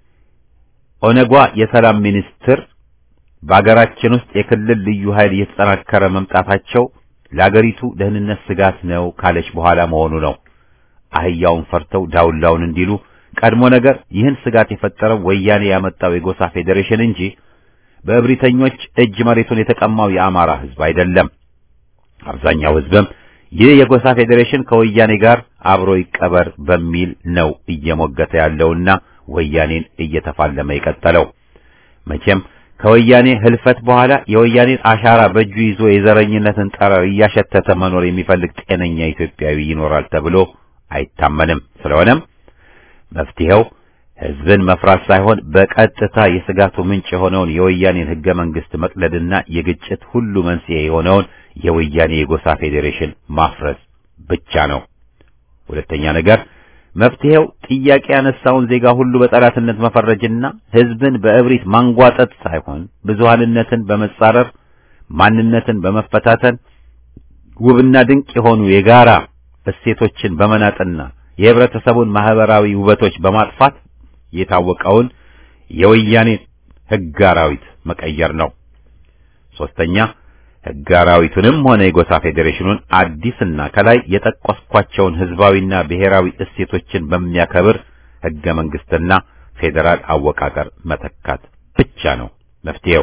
ኦነጓ የሰላም ሚኒስትር በአገራችን ውስጥ የክልል ልዩ ኃይል እየተጠናከረ መምጣታቸው ለአገሪቱ ደህንነት ስጋት ነው ካለች በኋላ መሆኑ ነው። አህያውን ፈርተው ዳውላውን እንዲሉ ቀድሞ ነገር ይህን ስጋት የፈጠረው ወያኔ ያመጣው የጎሳ ፌዴሬሽን እንጂ በእብሪተኞች እጅ መሬቱን የተቀማው የአማራ ሕዝብ አይደለም። አብዛኛው ሕዝብም ይህ የጎሳ ፌዴሬሽን ከወያኔ ጋር አብሮ ይቀበር በሚል ነው እየሞገተ ያለውና ወያኔን እየተፋለመ የቀጠለው። መቼም ከወያኔ ህልፈት በኋላ የወያኔን አሻራ በእጁ ይዞ የዘረኝነትን ጠረር እያሸተተ መኖር የሚፈልግ ጤነኛ ኢትዮጵያዊ ይኖራል ተብሎ አይታመንም። ስለሆነም መፍትሄው ህዝብን መፍራት ሳይሆን በቀጥታ የስጋቱ ምንጭ የሆነውን የወያኔን ህገ መንግስት መቅለድና የግጭት ሁሉ መንስኤ የሆነውን የወያኔ የጎሳ ፌዴሬሽን ማፍረስ ብቻ ነው። ሁለተኛ ነገር መፍትሄው ጥያቄ ያነሳውን ዜጋ ሁሉ በጠላትነት መፈረጅና ህዝብን በእብሪት ማንጓጠጥ ሳይሆን ብዙሃንነትን በመጻረር ማንነትን በመፈታተን ውብና ድንቅ የሆኑ የጋራ እሴቶችን በመናጥና የህብረተሰቡን ማህበራዊ ውበቶች በማጥፋት የታወቀውን የወያኔ ህግ አራዊት መቀየር ነው። ሶስተኛ ህግ አራዊቱንም ሆነ የጎሳ ፌዴሬሽኑን አዲስና ከላይ የጠቀስኳቸውን ህዝባዊና ብሔራዊ እሴቶችን በሚያከብር ህገ መንግስትና ፌዴራል አወቃቀር መተካት ብቻ ነው መፍትሄው።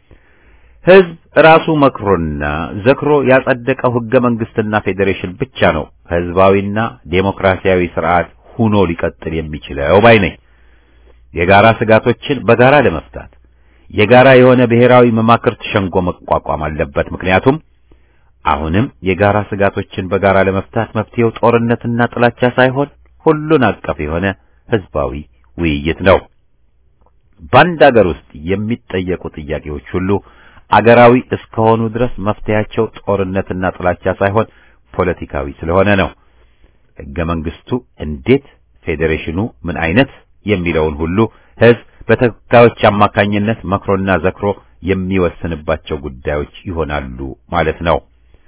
ህዝብ ራሱ መክሮና ዘክሮ ያጸደቀው ህገ መንግስትና ፌዴሬሽን ብቻ ነው ህዝባዊና ዴሞክራሲያዊ ስርዓት ሁኖ ሊቀጥል የሚችለው ባይ ነኝ። የጋራ ስጋቶችን በጋራ ለመፍታት የጋራ የሆነ ብሔራዊ መማክርት ሸንጎ መቋቋም አለበት። ምክንያቱም አሁንም የጋራ ስጋቶችን በጋራ ለመፍታት መፍትሄው ጦርነትና ጥላቻ ሳይሆን ሁሉን አቀፍ የሆነ ህዝባዊ ውይይት ነው። በአንድ አገር ውስጥ የሚጠየቁ ጥያቄዎች ሁሉ አገራዊ እስከሆኑ ድረስ መፍትሄያቸው ጦርነትና ጥላቻ ሳይሆን ፖለቲካዊ ስለሆነ ነው። ህገ መንግስቱ እንዴት፣ ፌዴሬሽኑ ምን አይነት የሚለውን ሁሉ ህዝብ በተወካዮች አማካኝነት መክሮና ዘክሮ የሚወስንባቸው ጉዳዮች ይሆናሉ ማለት ነው።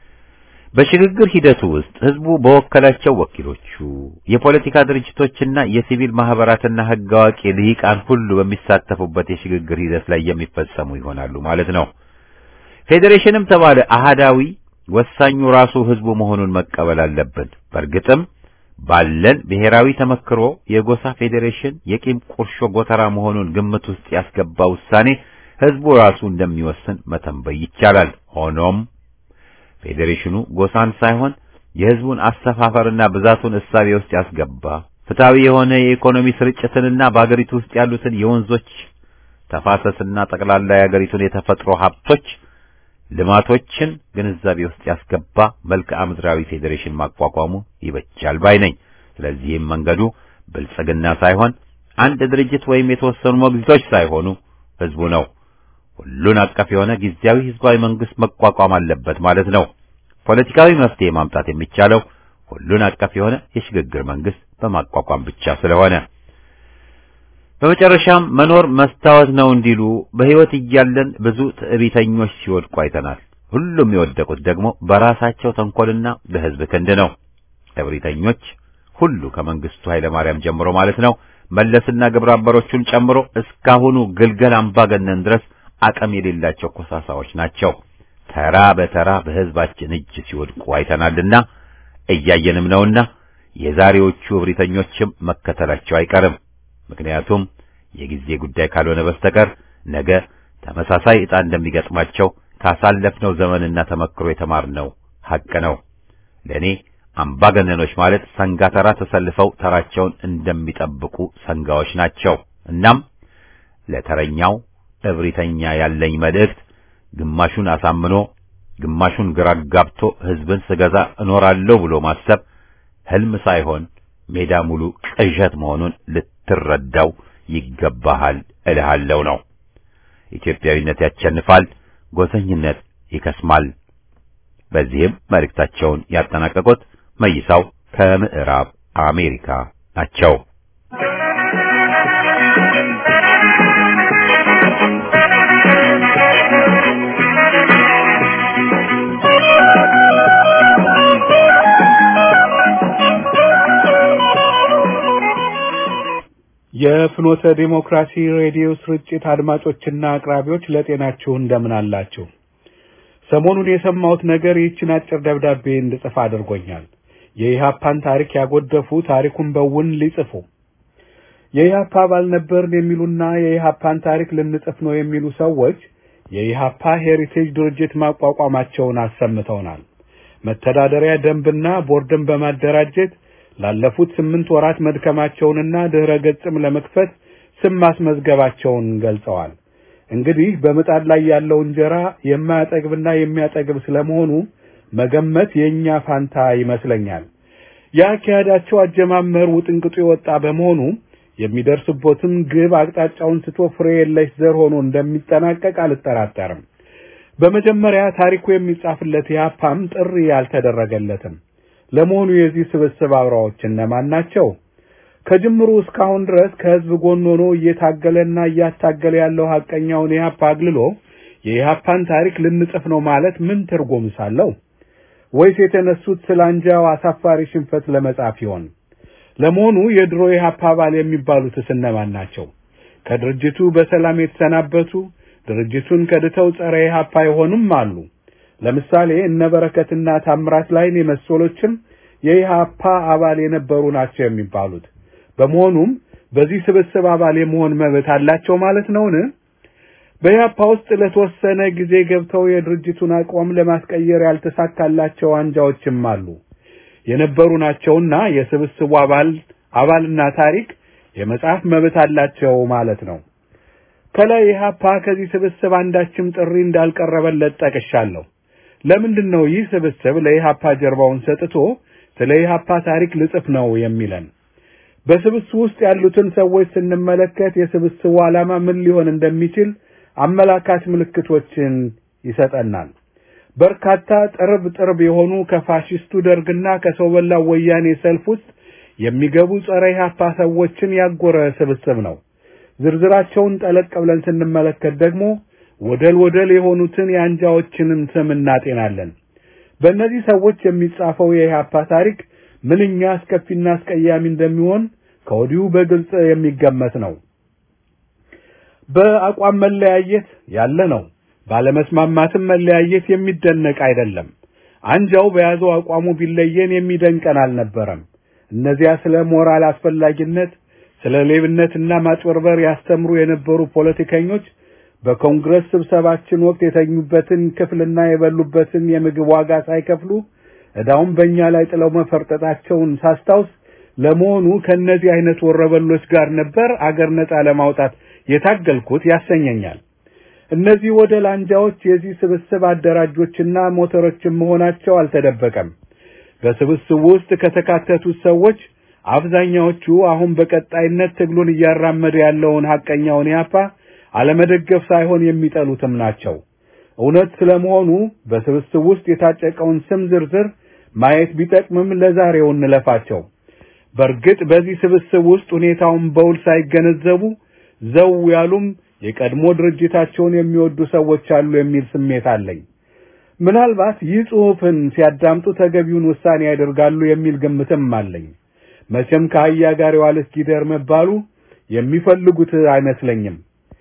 በሽግግር ሂደቱ ውስጥ ህዝቡ በወከላቸው ወኪሎቹ፣ የፖለቲካ ድርጅቶችና የሲቪል ማህበራትና ህግ አዋቂ ልሂቃን ሁሉ በሚሳተፉበት የሽግግር ሂደት ላይ የሚፈጸሙ ይሆናሉ ማለት ነው። ፌዴሬሽንም ተባለ አሃዳዊ ወሳኙ ራሱ ህዝቡ መሆኑን መቀበል አለብን። በእርግጥም ባለን ብሔራዊ ተመክሮ የጎሳ ፌዴሬሽን የቂም ቁርሾ ጎተራ መሆኑን ግምት ውስጥ ያስገባ ውሳኔ ህዝቡ ራሱ እንደሚወስን መተንበይ ይቻላል። ሆኖም ፌዴሬሽኑ ጎሳን ሳይሆን የህዝቡን አሰፋፈርና ብዛቱን እሳቤ ውስጥ ያስገባ ፍትሃዊ የሆነ የኢኮኖሚ ስርጭትንና በአገሪቱ ውስጥ ያሉትን የወንዞች ተፋሰስና ጠቅላላ የአገሪቱን የተፈጥሮ ሀብቶች ልማቶችን ግንዛቤ ውስጥ ያስገባ መልክዓ ምድራዊ ፌዴሬሽን ማቋቋሙ ይበጃል ባይ ነኝ። ስለዚህም መንገዱ ብልጽግና ሳይሆን አንድ ድርጅት ወይም የተወሰኑ ሞግዚቶች ሳይሆኑ ህዝቡ ነው። ሁሉን አቀፍ የሆነ ጊዜያዊ ህዝባዊ መንግስት መቋቋም አለበት ማለት ነው። ፖለቲካዊ መፍትሄ ማምጣት የሚቻለው ሁሉን አቀፍ የሆነ የሽግግር መንግስት በማቋቋም ብቻ ስለሆነ በመጨረሻም መኖር መስታወት ነው እንዲሉ በህይወት እያለን ብዙ ትዕቢተኞች ሲወድቁ አይተናል። ሁሉም የወደቁት ደግሞ በራሳቸው ተንኮልና በህዝብ ክንድ ነው። እብሪተኞች ሁሉ ከመንግስቱ ኃይለማርያም ጀምሮ ማለት ነው መለስና ግብረ አበሮቹን ጨምሮ እስካሁኑ ግልገል አምባገነን ድረስ አቅም የሌላቸው ኮሳሳዎች ናቸው። ተራ በተራ በህዝባችን እጅ ሲወድቁ አይተናልና እያየንም ነውና የዛሬዎቹ እብሪተኞችም መከተላቸው አይቀርም። ምክንያቱም የጊዜ ጉዳይ ካልሆነ በስተቀር ነገ ተመሳሳይ ዕጣ እንደሚገጥማቸው ካሳለፍነው ዘመንና ተመክሮ የተማርነው ሐቅ ነው። ለእኔ አምባገነኖች ማለት ሰንጋ ተራ ተሰልፈው ተራቸውን እንደሚጠብቁ ሰንጋዎች ናቸው። እናም ለተረኛው እብሪተኛ ያለኝ መልእክት ግማሹን አሳምኖ ግማሹን ግራ ጋብቶ ህዝብን ስገዛ እኖራለሁ ብሎ ማሰብ ህልም ሳይሆን ሜዳ ሙሉ ቅዠት መሆኑን ልትረዳው ይገባሃል እልሃለሁ ነው። ኢትዮጵያዊነት ያቸንፋል፣ ጎሰኝነት ይከስማል። በዚህም መልእክታቸውን ያጠናቀቁት መይሳው ከምዕራብ አሜሪካ ናቸው። የፍኖተ ዲሞክራሲ ሬዲዮ ስርጭት አድማጮችና አቅራቢዎች ለጤናችሁ እንደምን አላችሁ? ሰሞኑን የሰማሁት ነገር ይህችን አጭር ደብዳቤ እንድጽፍ አድርጎኛል። የኢህአፓን ታሪክ ያጎደፉ ታሪኩን በውን ሊጽፉ የኢህአፓ አባል ነበርን የሚሉና የኢህአፓን ታሪክ ልንጽፍ ነው የሚሉ ሰዎች የኢህአፓ ሄሪቴጅ ድርጅት ማቋቋማቸውን አሰምተውናል። መተዳደሪያ ደንብና ቦርድን በማደራጀት ላለፉት ስምንት ወራት መድከማቸውንና ድህረ ገጽም ለመክፈት ስም ማስመዝገባቸውን ገልጸዋል። እንግዲህ በምጣድ ላይ ያለው እንጀራ የማያጠግብና የሚያጠግብ ስለመሆኑ መገመት የእኛ ፋንታ ይመስለኛል። የአካሄዳቸው አጀማመር ውጥንቅጡ የወጣ በመሆኑ የሚደርስቦትም ግብ አቅጣጫውን ስቶ ፍሬ የለሽ ዘር ሆኖ እንደሚጠናቀቅ አልጠራጠርም። በመጀመሪያ ታሪኩ የሚጻፍለት ኢህአፓም ጥሪ አልተደረገለትም። ለመሆኑ የዚህ ስብስብ አብራዎች እነማን ናቸው? ከጅምሩ እስካሁን ድረስ ከህዝብ ጎን ሆኖ እየታገለና እያታገለ ያለው ሐቀኛውን ኢህአፓ አግልሎ የኢህአፓን ታሪክ ልንጽፍ ነው ማለት ምን ትርጉም ሳለው? ወይስ የተነሱት ስለ አንጃው አሳፋሪ ሽንፈት ለመጻፍ ይሆን? ለመሆኑ የድሮ ኢህአፓ አባል የሚባሉትስ እነማን ናቸው? ከድርጅቱ በሰላም የተሰናበቱ ድርጅቱን ከድተው ጸረ ኢህአፓ የሆኑም አሉ። ለምሳሌ እነ በረከትና ታምራት ላይን የመሰሎችም የኢህአፓ አባል የነበሩ ናቸው የሚባሉት። በመሆኑም በዚህ ስብስብ አባል የመሆን መብት አላቸው ማለት ነውን? በኢህአፓ ውስጥ ለተወሰነ ጊዜ ገብተው የድርጅቱን አቋም ለማስቀየር ያልተሳካላቸው አንጃዎችም አሉ የነበሩ ናቸውና የስብስቡ አባል አባልና ታሪክ የመጽሐፍ መብት አላቸው ማለት ነው። ከላይ ኢህአፓ ከዚህ ስብስብ አንዳችም ጥሪ እንዳልቀረበለት ጠቅሻለሁ። ለምንድን ነው ይህ ስብስብ ለኢህአፓ ጀርባውን ሰጥቶ ስለ ኢህአፓ ታሪክ ልጽፍ ነው የሚለን? በስብስቡ ውስጥ ያሉትን ሰዎች ስንመለከት የስብስቡ ዓላማ ምን ሊሆን እንደሚችል አመላካች ምልክቶችን ይሰጠናል። በርካታ ጥርብ ጥርብ የሆኑ ከፋሽስቱ ደርግና ከሰው በላው ወያኔ ሰልፍ ውስጥ የሚገቡ ጸረ ኢህአፓ ሰዎችን ያጎረ ስብስብ ነው። ዝርዝራቸውን ጠለቅ ብለን ስንመለከት ደግሞ ወደል ወደል የሆኑትን የአንጃዎችንም ስም እናጤናለን። በእነዚህ ሰዎች የሚጻፈው የኢህአፓ ታሪክ ምንኛ አስከፊና አስቀያሚ እንደሚሆን ከወዲሁ በግልጽ የሚገመት ነው። በአቋም መለያየት ያለ ነው። ባለመስማማትም መለያየት የሚደነቅ አይደለም። አንጃው በያዘው አቋሙ ቢለየን የሚደንቀን አልነበረም። እነዚያ ስለ ሞራል አስፈላጊነት፣ ስለ ሌብነትና ማጭበርበር ያስተምሩ የነበሩ ፖለቲከኞች በኮንግረስ ስብሰባችን ወቅት የተኙበትን ክፍልና የበሉበትን የምግብ ዋጋ ሳይከፍሉ ዕዳውን በእኛ ላይ ጥለው መፈርጠጣቸውን ሳስታውስ ለመሆኑ ከእነዚህ አይነት ወረበሎች ጋር ነበር አገር ነጻ ለማውጣት የታገልኩት ያሰኘኛል። እነዚህ ወደ ላንጃዎች የዚህ ስብስብ አደራጆችና ሞተሮችም መሆናቸው አልተደበቀም። በስብስቡ ውስጥ ከተካተቱት ሰዎች አብዛኛዎቹ አሁን በቀጣይነት ትግሉን እያራመደ ያለውን ሐቀኛውን ኢህአፓ አለመደገፍ ሳይሆን የሚጠሉትም ናቸው። እውነት ስለመሆኑ በስብስብ ውስጥ የታጨቀውን ስም ዝርዝር ማየት ቢጠቅምም ለዛሬው እንለፋቸው። በእርግጥ በዚህ ስብስብ ውስጥ ሁኔታውን በውል ሳይገነዘቡ ዘው ያሉም የቀድሞ ድርጅታቸውን የሚወዱ ሰዎች አሉ የሚል ስሜት አለኝ። ምናልባት ይህ ጽሑፍን ሲያዳምጡ ተገቢውን ውሳኔ ያደርጋሉ የሚል ግምትም አለኝ። መቼም ከአህያ ጋር የዋለች ጊደር መባሉ የሚፈልጉት አይመስለኝም።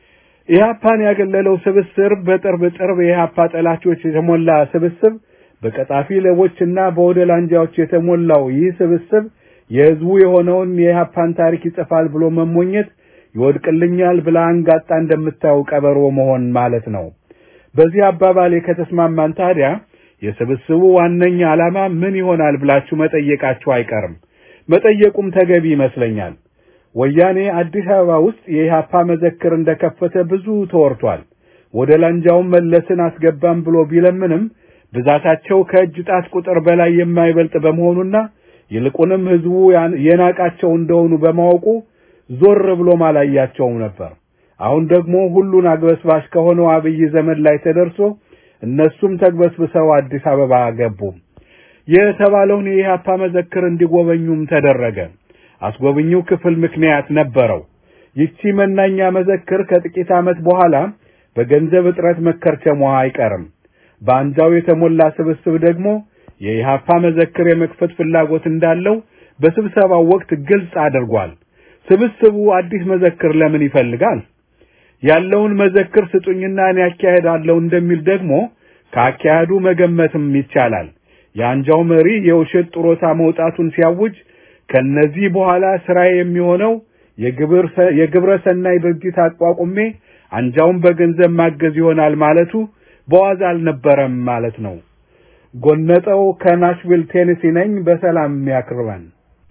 ኢህአፓን ያገለለው ስብስብ በጥርብ ጥርብ የኢህአፓ ጠላቾች የተሞላ ስብስብ፣ በቀጣፊ ሌቦችና በወደል አንጃዎች የተሞላው ይህ ስብስብ የህዝቡ የሆነውን የኢህአፓን ታሪክ ይጽፋል ብሎ መሞኘት ይወድቅልኛል ብላ አንጋጣ እንደምታየው ቀበሮ መሆን ማለት ነው። በዚህ አባባሌ ከተስማማን ታዲያ የስብስቡ ዋነኛ ዓላማ ምን ይሆናል ብላችሁ መጠየቃችሁ አይቀርም። መጠየቁም ተገቢ ይመስለኛል። ወያኔ አዲስ አበባ ውስጥ የኢህአፓ መዘክር እንደከፈተ ብዙ ተወርቷል። ወደ ላንጃውን መለስን አስገባም ብሎ ቢለምንም ብዛታቸው ከእጅ ጣት ቁጥር በላይ የማይበልጥ በመሆኑና ይልቁንም ህዝቡ የናቃቸው እንደሆኑ በማወቁ ዞር ብሎ ማላያቸውም ነበር። አሁን ደግሞ ሁሉን አግበስባሽ ከሆነው አብይ ዘመን ላይ ተደርሶ እነሱም ተግበስብሰው አዲስ አበባ ገቡ። የተባለውን የኢህአፓ መዘክር እንዲጎበኙም ተደረገ። አስጎብኚው ክፍል ምክንያት ነበረው። ይቺ መናኛ መዘክር ከጥቂት ዓመት በኋላ በገንዘብ እጥረት መከርቸሟ አይቀርም። በአንጃው የተሞላ ስብስብ ደግሞ የኢሃፓ መዘክር የመክፈት ፍላጎት እንዳለው በስብሰባው ወቅት ግልጽ አድርጓል። ስብስቡ አዲስ መዘክር ለምን ይፈልጋል? ያለውን መዘክር ስጡኝና እኔ አካሄዳለሁ እንደሚል ደግሞ ከአካሄዱ መገመትም ይቻላል። የአንጃው መሪ የውሸት ጡረታ መውጣቱን ሲያውጅ ከነዚህ በኋላ ስራ የሚሆነው የግብረ ሰናይ ድርጅት አቋቁሜ አንጃውን በገንዘብ ማገዝ ይሆናል ማለቱ በዋዛ አልነበረም ማለት ነው። ጎነጠው ከናሽቪል ቴኔሲ ነኝ። በሰላም ያክርበን።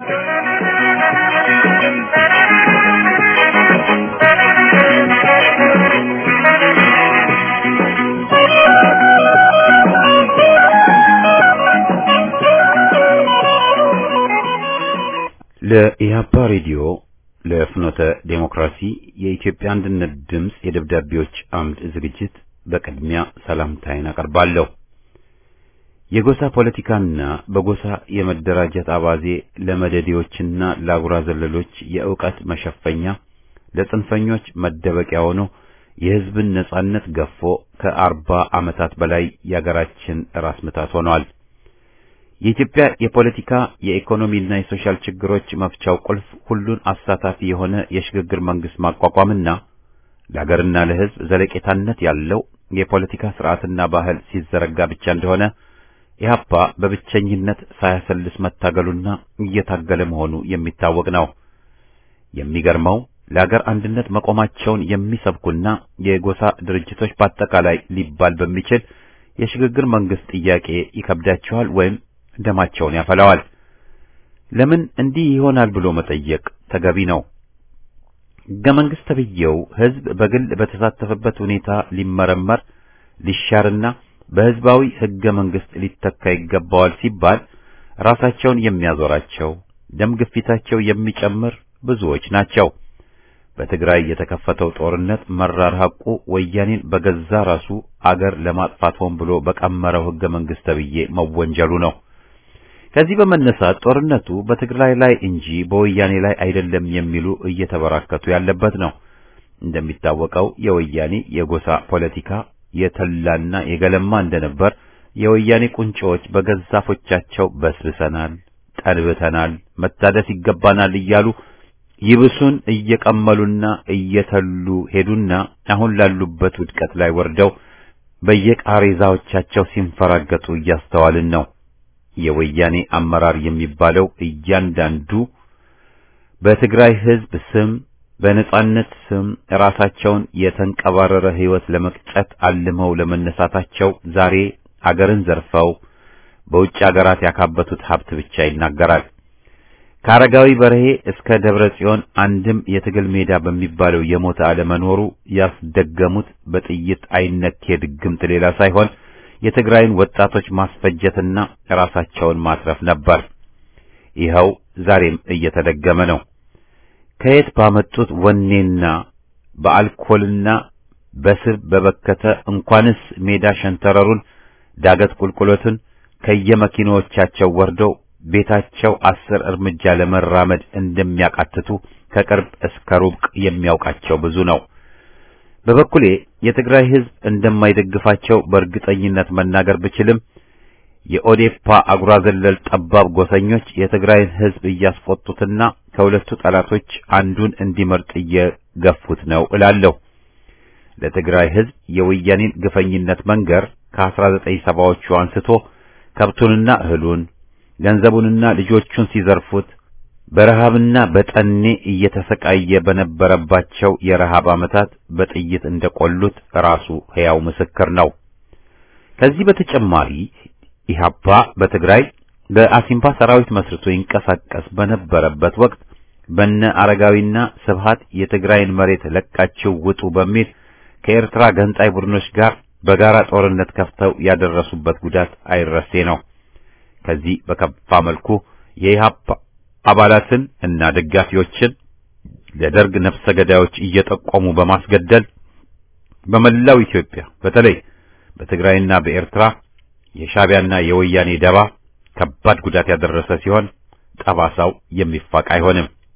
ለኢህአፓ ሬዲዮ ለፍኖተ ዴሞክራሲ የኢትዮጵያ አንድነት ድምፅ የደብዳቤዎች አምድ ዝግጅት በቅድሚያ ሰላምታዬን አቀርባለሁ። የጎሳ ፖለቲካና በጎሳ የመደራጀት አባዜ ለመደዴዎችና ለአጉራ ዘለሎች የእውቀት መሸፈኛ ለጽንፈኞች መደበቂያ ሆኖ የሕዝብን ነጻነት ገፎ ከአርባ ዓመታት በላይ የአገራችን ራስ ምታት ሆኗል። የኢትዮጵያ የፖለቲካ የኢኮኖሚና የሶሻል ችግሮች መፍቻው ቁልፍ ሁሉን አሳታፊ የሆነ የሽግግር መንግስት ማቋቋምና ለሀገርና ለሕዝብ ዘለቄታነት ያለው የፖለቲካ ስርዓትና ባህል ሲዘረጋ ብቻ እንደሆነ ኢህአፓ በብቸኝነት ሳያሰልስ መታገሉና እየታገለ መሆኑ የሚታወቅ ነው። የሚገርመው ለሀገር አንድነት መቆማቸውን የሚሰብኩና የጎሳ ድርጅቶች በአጠቃላይ ሊባል በሚችል የሽግግር መንግስት ጥያቄ ይከብዳቸዋል ወይም ደማቸውን ያፈላዋል። ለምን እንዲህ ይሆናል ብሎ መጠየቅ ተገቢ ነው። ሕገ መንግስት ተብዬው ሕዝብ በግል በተሳተፈበት ሁኔታ ሊመረመር ሊሻርና በሕዝባዊ ሕገ መንግስት ሊተካ ይገባዋል ሲባል ራሳቸውን የሚያዞራቸው ደም ግፊታቸው የሚጨምር ብዙዎች ናቸው። በትግራይ የተከፈተው ጦርነት መራር ሐቁ ወያኔን በገዛ ራሱ አገር ለማጥፋት ሆን ብሎ በቀመረው ሕገ መንግስት ተብዬ መወንጀሉ ነው። ከዚህ በመነሳት ጦርነቱ በትግራይ ላይ እንጂ በወያኔ ላይ አይደለም የሚሉ እየተበራከቱ ያለበት ነው። እንደሚታወቀው የወያኔ የጎሳ ፖለቲካ የተላና የገለማ እንደነበር የወያኔ ቁንጮዎች በገዛፎቻቸው በስብሰናል፣ ጠንብተናል፣ መታደስ ይገባናል እያሉ ይብሱን እየቀመሉና እየተሉ ሄዱና አሁን ላሉበት ውድቀት ላይ ወርደው በየቃሬዛዎቻቸው ሲንፈራገጡ እያስተዋልን ነው። የወያኔ አመራር የሚባለው እያንዳንዱ በትግራይ ሕዝብ ስም በነጻነት ስም ራሳቸውን የተንቀባረረ ሕይወት ለመቅጨት አልመው ለመነሳታቸው ዛሬ አገርን ዘርፈው በውጭ አገራት ያካበቱት ሀብት ብቻ ይናገራል። ከአረጋዊ በርሄ እስከ ደብረ ጽዮን አንድም የትግል ሜዳ በሚባለው የሞተ አለመኖሩ ያስደገሙት በጥይት አይነኬ ድግምት ሌላ ሳይሆን የትግራይን ወጣቶች ማስፈጀትና ራሳቸውን ማትረፍ ነበር። ይኸው ዛሬም እየተደገመ ነው። ከየት ባመጡት ወኔና በአልኮልና በስብ በበከተ እንኳንስ ሜዳ ሸንተረሩን ዳገት ቁልቁሎትን ከየመኪናዎቻቸው ወርደው ቤታቸው አስር እርምጃ ለመራመድ እንደሚያቃትቱ ከቅርብ እስከ ሩቅ የሚያውቃቸው ብዙ ነው። በበኩሌ የትግራይ ሕዝብ እንደማይደግፋቸው በእርግጠኝነት መናገር ብችልም የኦዴፓ አጉራ ዘለል ጠባብ ጎሰኞች የትግራይን ሕዝብ እያስቆጡትና ከሁለቱ ጠላቶች አንዱን እንዲመርጥ እየገፉት ነው እላለሁ። ለትግራይ ሕዝብ የወያኔን ግፈኝነት መንገር ከ1970ዎቹ አንስቶ ከብቱንና እህሉን ገንዘቡንና ልጆቹን ሲዘርፉት በረሃብና በጠኔ እየተሰቃየ በነበረባቸው የረሃብ ዓመታት በጥይት እንደቆሉት ራሱ ሕያው ምስክር ነው። ከዚህ በተጨማሪ ኢህአፓ በትግራይ በአሲምባ ሰራዊት መስርቶ ይንቀሳቀስ በነበረበት ወቅት በነ አረጋዊና ስብሃት የትግራይን መሬት ለቃችሁ ውጡ በሚል ከኤርትራ ገንጣይ ቡድኖች ጋር በጋራ ጦርነት ከፍተው ያደረሱበት ጉዳት አይረሴ ነው። ከዚህ በከፋ መልኩ የኢህአፓ አባላትን እና ደጋፊዎችን ለደርግ ነፍሰ ገዳዮች እየጠቆሙ በማስገደል በመላው ኢትዮጵያ በተለይ በትግራይና በኤርትራ የሻቢያና የወያኔ ደባ ከባድ ጉዳት ያደረሰ ሲሆን ጠባሳው የሚፋቅ አይሆንም።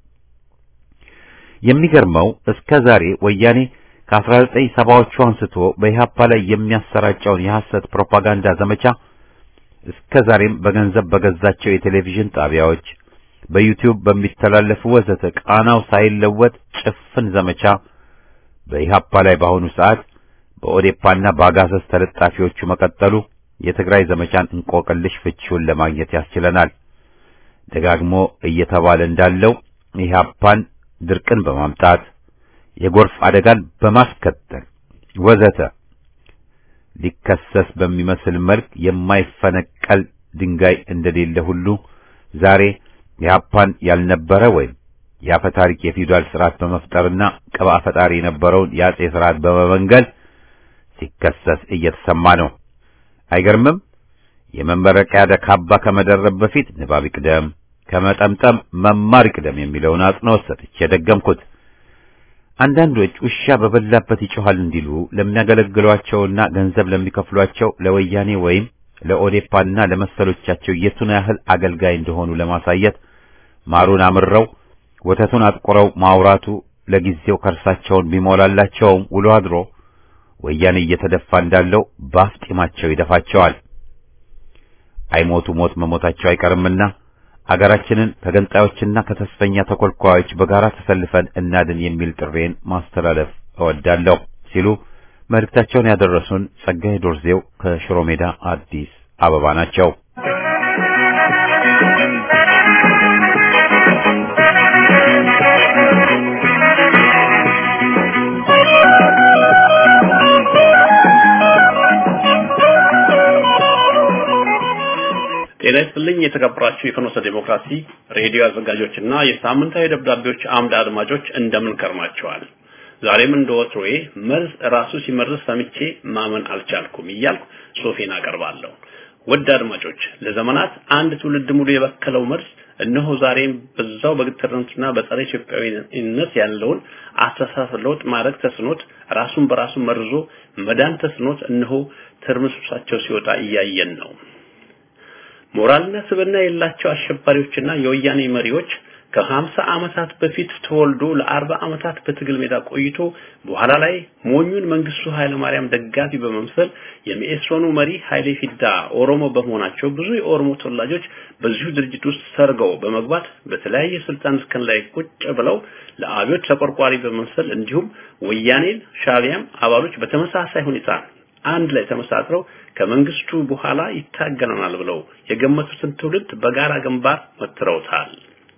የሚገርመው እስከ ዛሬ ወያኔ ከ1970ዎቹ አንስቶ በኢህአፓ ላይ የሚያሰራጨውን የሐሰት ፕሮፓጋንዳ ዘመቻ እስከ ዛሬም በገንዘብ በገዛቸው የቴሌቪዥን ጣቢያዎች በዩቲዩብ በሚተላለፉ ወዘተ ቃናው ሳይለወጥ ጭፍን ዘመቻ በኢህአፓ ላይ በአሁኑ ሰዓት በኦዴፓና በአጋሰስ ተለጣፊዎቹ መቀጠሉ የትግራይ ዘመቻን እንቆቅልሽ ፍቺውን ለማግኘት ያስችለናል። ደጋግሞ እየተባለ እንዳለው ኢህአፓን ድርቅን በማምጣት የጎርፍ አደጋን በማስከተል ወዘተ ሊከሰስ በሚመስል መልክ የማይፈነቀል ድንጋይ እንደሌለ ሁሉ ዛሬ ኢህአፓን ያልነበረ ወይም የአፈ ታሪክ የፊውዳል ስርዓት በመፍጠርና ቅባ ፈጣሪ የነበረውን የአጼ ስርዓት በመመንገል ሲከሰስ እየተሰማ ነው። አይገርምም? የመመረቂያ ካባ ከመደረብ በፊት ንባብ ይቅደም፣ ከመጠምጠም መማር ይቅደም የሚለውን አጽንኦት ሰጥቼ ደገምኩት። አንዳንዶች ውሻ በበላበት ይጮሃል እንዲሉ ለሚያገለግሏቸውና ገንዘብ ለሚከፍሏቸው ለወያኔ ወይም ለኦዴፓና ለመሰሎቻቸው የቱን ያህል አገልጋይ እንደሆኑ ለማሳየት ማሩን አምረው ወተቱን አጥቁረው ማውራቱ ለጊዜው ከርሳቸውን ቢሞላላቸውም ውሎ አድሮ ወያኔ እየተደፋ እንዳለው ባፍጢማቸው ይደፋቸዋል። አይሞቱ ሞት መሞታቸው አይቀርምና አገራችንን ከገንጣዮችና ከተስፈኛ ተኮልኳዮች በጋራ ተሰልፈን እናድን የሚል ጥሬን ማስተላለፍ እወዳለሁ ሲሉ መልእክታቸውን ያደረሱን ጸጋዬ ዶርዜው ከሽሮ ሜዳ አዲስ አበባ ናቸው። ጤና ይስጥልኝ የተከበራችሁ የፍኖተ ዴሞክራሲ ሬዲዮ አዘጋጆችና የሳምንታዊ ደብዳቤዎች አምድ አድማጮች እንደምን ከርማችኋል? ዛሬም እንደ ወትሮዬ መርዝ ራሱ ሲመርዝ ሰምቼ ማመን አልቻልኩም እያልኩ ጽሑፌን አቀርባለሁ። ውድ አድማጮች ለዘመናት አንድ ትውልድ ሙሉ የበከለው መርዝ እነሆ ዛሬም በዛው በግትርነትና በጸረ ኢትዮጵያዊነት ያለውን አስተሳሰብ ለውጥ ማድረግ ተስኖት ራሱን በራሱ መርዞ መዳን ተስኖት እነሆ ትርምስምሳቸው ሲወጣ እያየን ነው። ሞራልና ስብዕና የሌላቸው አሸባሪዎችና የወያኔ መሪዎች ከሀምሳ ዓመታት በፊት ተወልዶ ለአርባ ዓመታት በትግል ሜዳ ቆይቶ በኋላ ላይ ሞኙን መንግስቱ ኃይለማርያም ደጋፊ በመምሰል የመኢሶኑ መሪ ኃይሌ ፊዳ ኦሮሞ በመሆናቸው ብዙ የኦሮሞ ተወላጆች በዚሁ ድርጅት ውስጥ ሰርገው በመግባት በተለያየ ስልጣን እስከን ላይ ቁጭ ብለው ለአብዮት ተቆርቋሪ በመምሰል እንዲሁም ወያኔን ሻቢያም አባሎች በተመሳሳይ ሁኔታ አንድ ላይ ተመሳጥረው ከመንግስቱ በኋላ ይታገለናል ብለው የገመቱትን ትውልድ በጋራ ግንባር መትረውታል።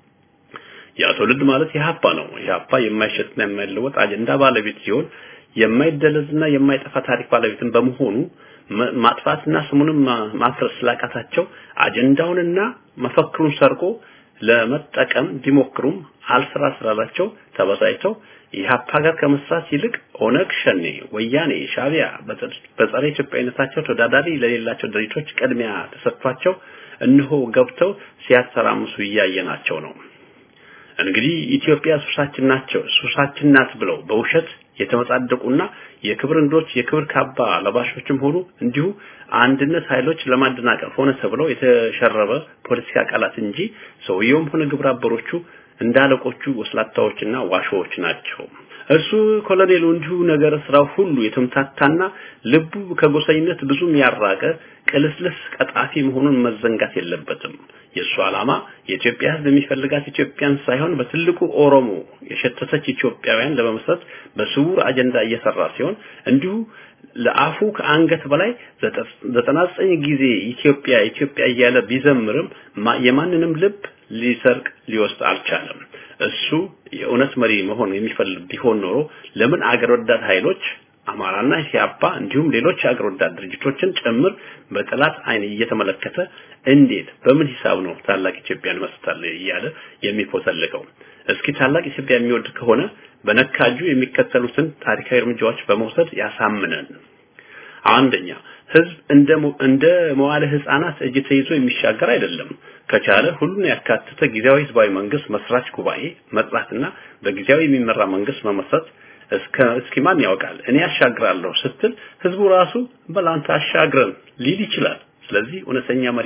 ያ ትውልድ ማለት የሀፓ ነው። የሀፓ የማይሸጥና የማይለወጥ አጀንዳ ባለቤት ሲሆን የማይደለዝና የማይጠፋ ታሪክ ባለቤትን በመሆኑ ማጥፋትና ስሙንም ማፍረስ ስላቃታቸው አጀንዳውንና መፈክሩን ሰርቆ ለመጠቀም ቢሞክሩም አልስራ ስላላቸው ተበሳጭተው የሀፓ ጋር ከመስራት ይልቅ ኦነግ ሸኔ፣ ወያኔ፣ ሻቢያ በጸረ ኢትዮጵያዊነታቸው ተወዳዳሪ ለሌላቸው ድርጅቶች ቅድሚያ ተሰጥቷቸው እነሆ ገብተው ሲያተራምሱ እያየናቸው ነው። እንግዲህ ኢትዮጵያ ሱሳችን ናቸው ሱሳችን ናት ብለው በውሸት የተመጻደቁና የክብር እንዶች የክብር ካባ ለባሾችም ሆኑ እንዲሁ አንድነት ኃይሎች ለማደናቀፍ ሆነ ተብለው የተሸረበ ፖለቲካ ቃላት እንጂ ሰውየውም ሆነ ግብረ አበሮቹ እንዳለቆቹ ወስላታዎችና ዋሾዎች ናቸው። እሱ ኮሎኔሉ እንዲሁ ነገር ስራው ሁሉ የተምታታና ልቡ ከጎሰኝነት ብዙም ያራቀ ቅልስልስ ቀጣፊ መሆኑን መዘንጋት የለበትም። የእሱ ዓላማ የኢትዮጵያ ሕዝብ የሚፈልጋት ኢትዮጵያን ሳይሆን በትልቁ ኦሮሞ የሸተተች ኢትዮጵያውያን ለመመስረት በስውር አጀንዳ እየሰራ ሲሆን እንዲሁ ለአፉ ከአንገት በላይ ዘጠና ዘጠኝ ጊዜ ኢትዮጵያ ኢትዮጵያ እያለ ቢዘምርም የማንንም ልብ ሊሰርቅ ሊወስድ አልቻለም። እሱ የእውነት መሪ መሆን የሚፈልግ ቢሆን ኖሮ ለምን አገር ወዳድ ኃይሎች አማራና ሲያባ እንዲሁም ሌሎች አገር ወዳድ ድርጅቶችን ጭምር በጠላት አይን እየተመለከተ እንዴት በምን ሂሳብ ነው ታላቅ ኢትዮጵያን መስርታለ እያለ የሚፎሰልቀው? እስኪ ታላቅ ኢትዮጵያ የሚወድ ከሆነ በነካጁ የሚከተሉትን ታሪካዊ እርምጃዎች በመውሰድ ያሳምነን። አንደኛ ህዝብ እንደ እንደ መዋለ ህፃናት እጅ ተይዞ የሚሻገር አይደለም። ከቻለ ሁሉን ያካተተ ጊዜያዊ ህዝባዊ መንግስት መስራች ጉባኤ መጥራትና በጊዜያዊ የሚመራ መንግስት መመስረት እስከ እስኪ ማን ያውቃል እኔ ያሻግራለሁ ስትል ህዝቡ ራሱ በላንተ አሻግረን ሊል ይችላል። ስለዚህ እውነተኛ መሪ ነኝ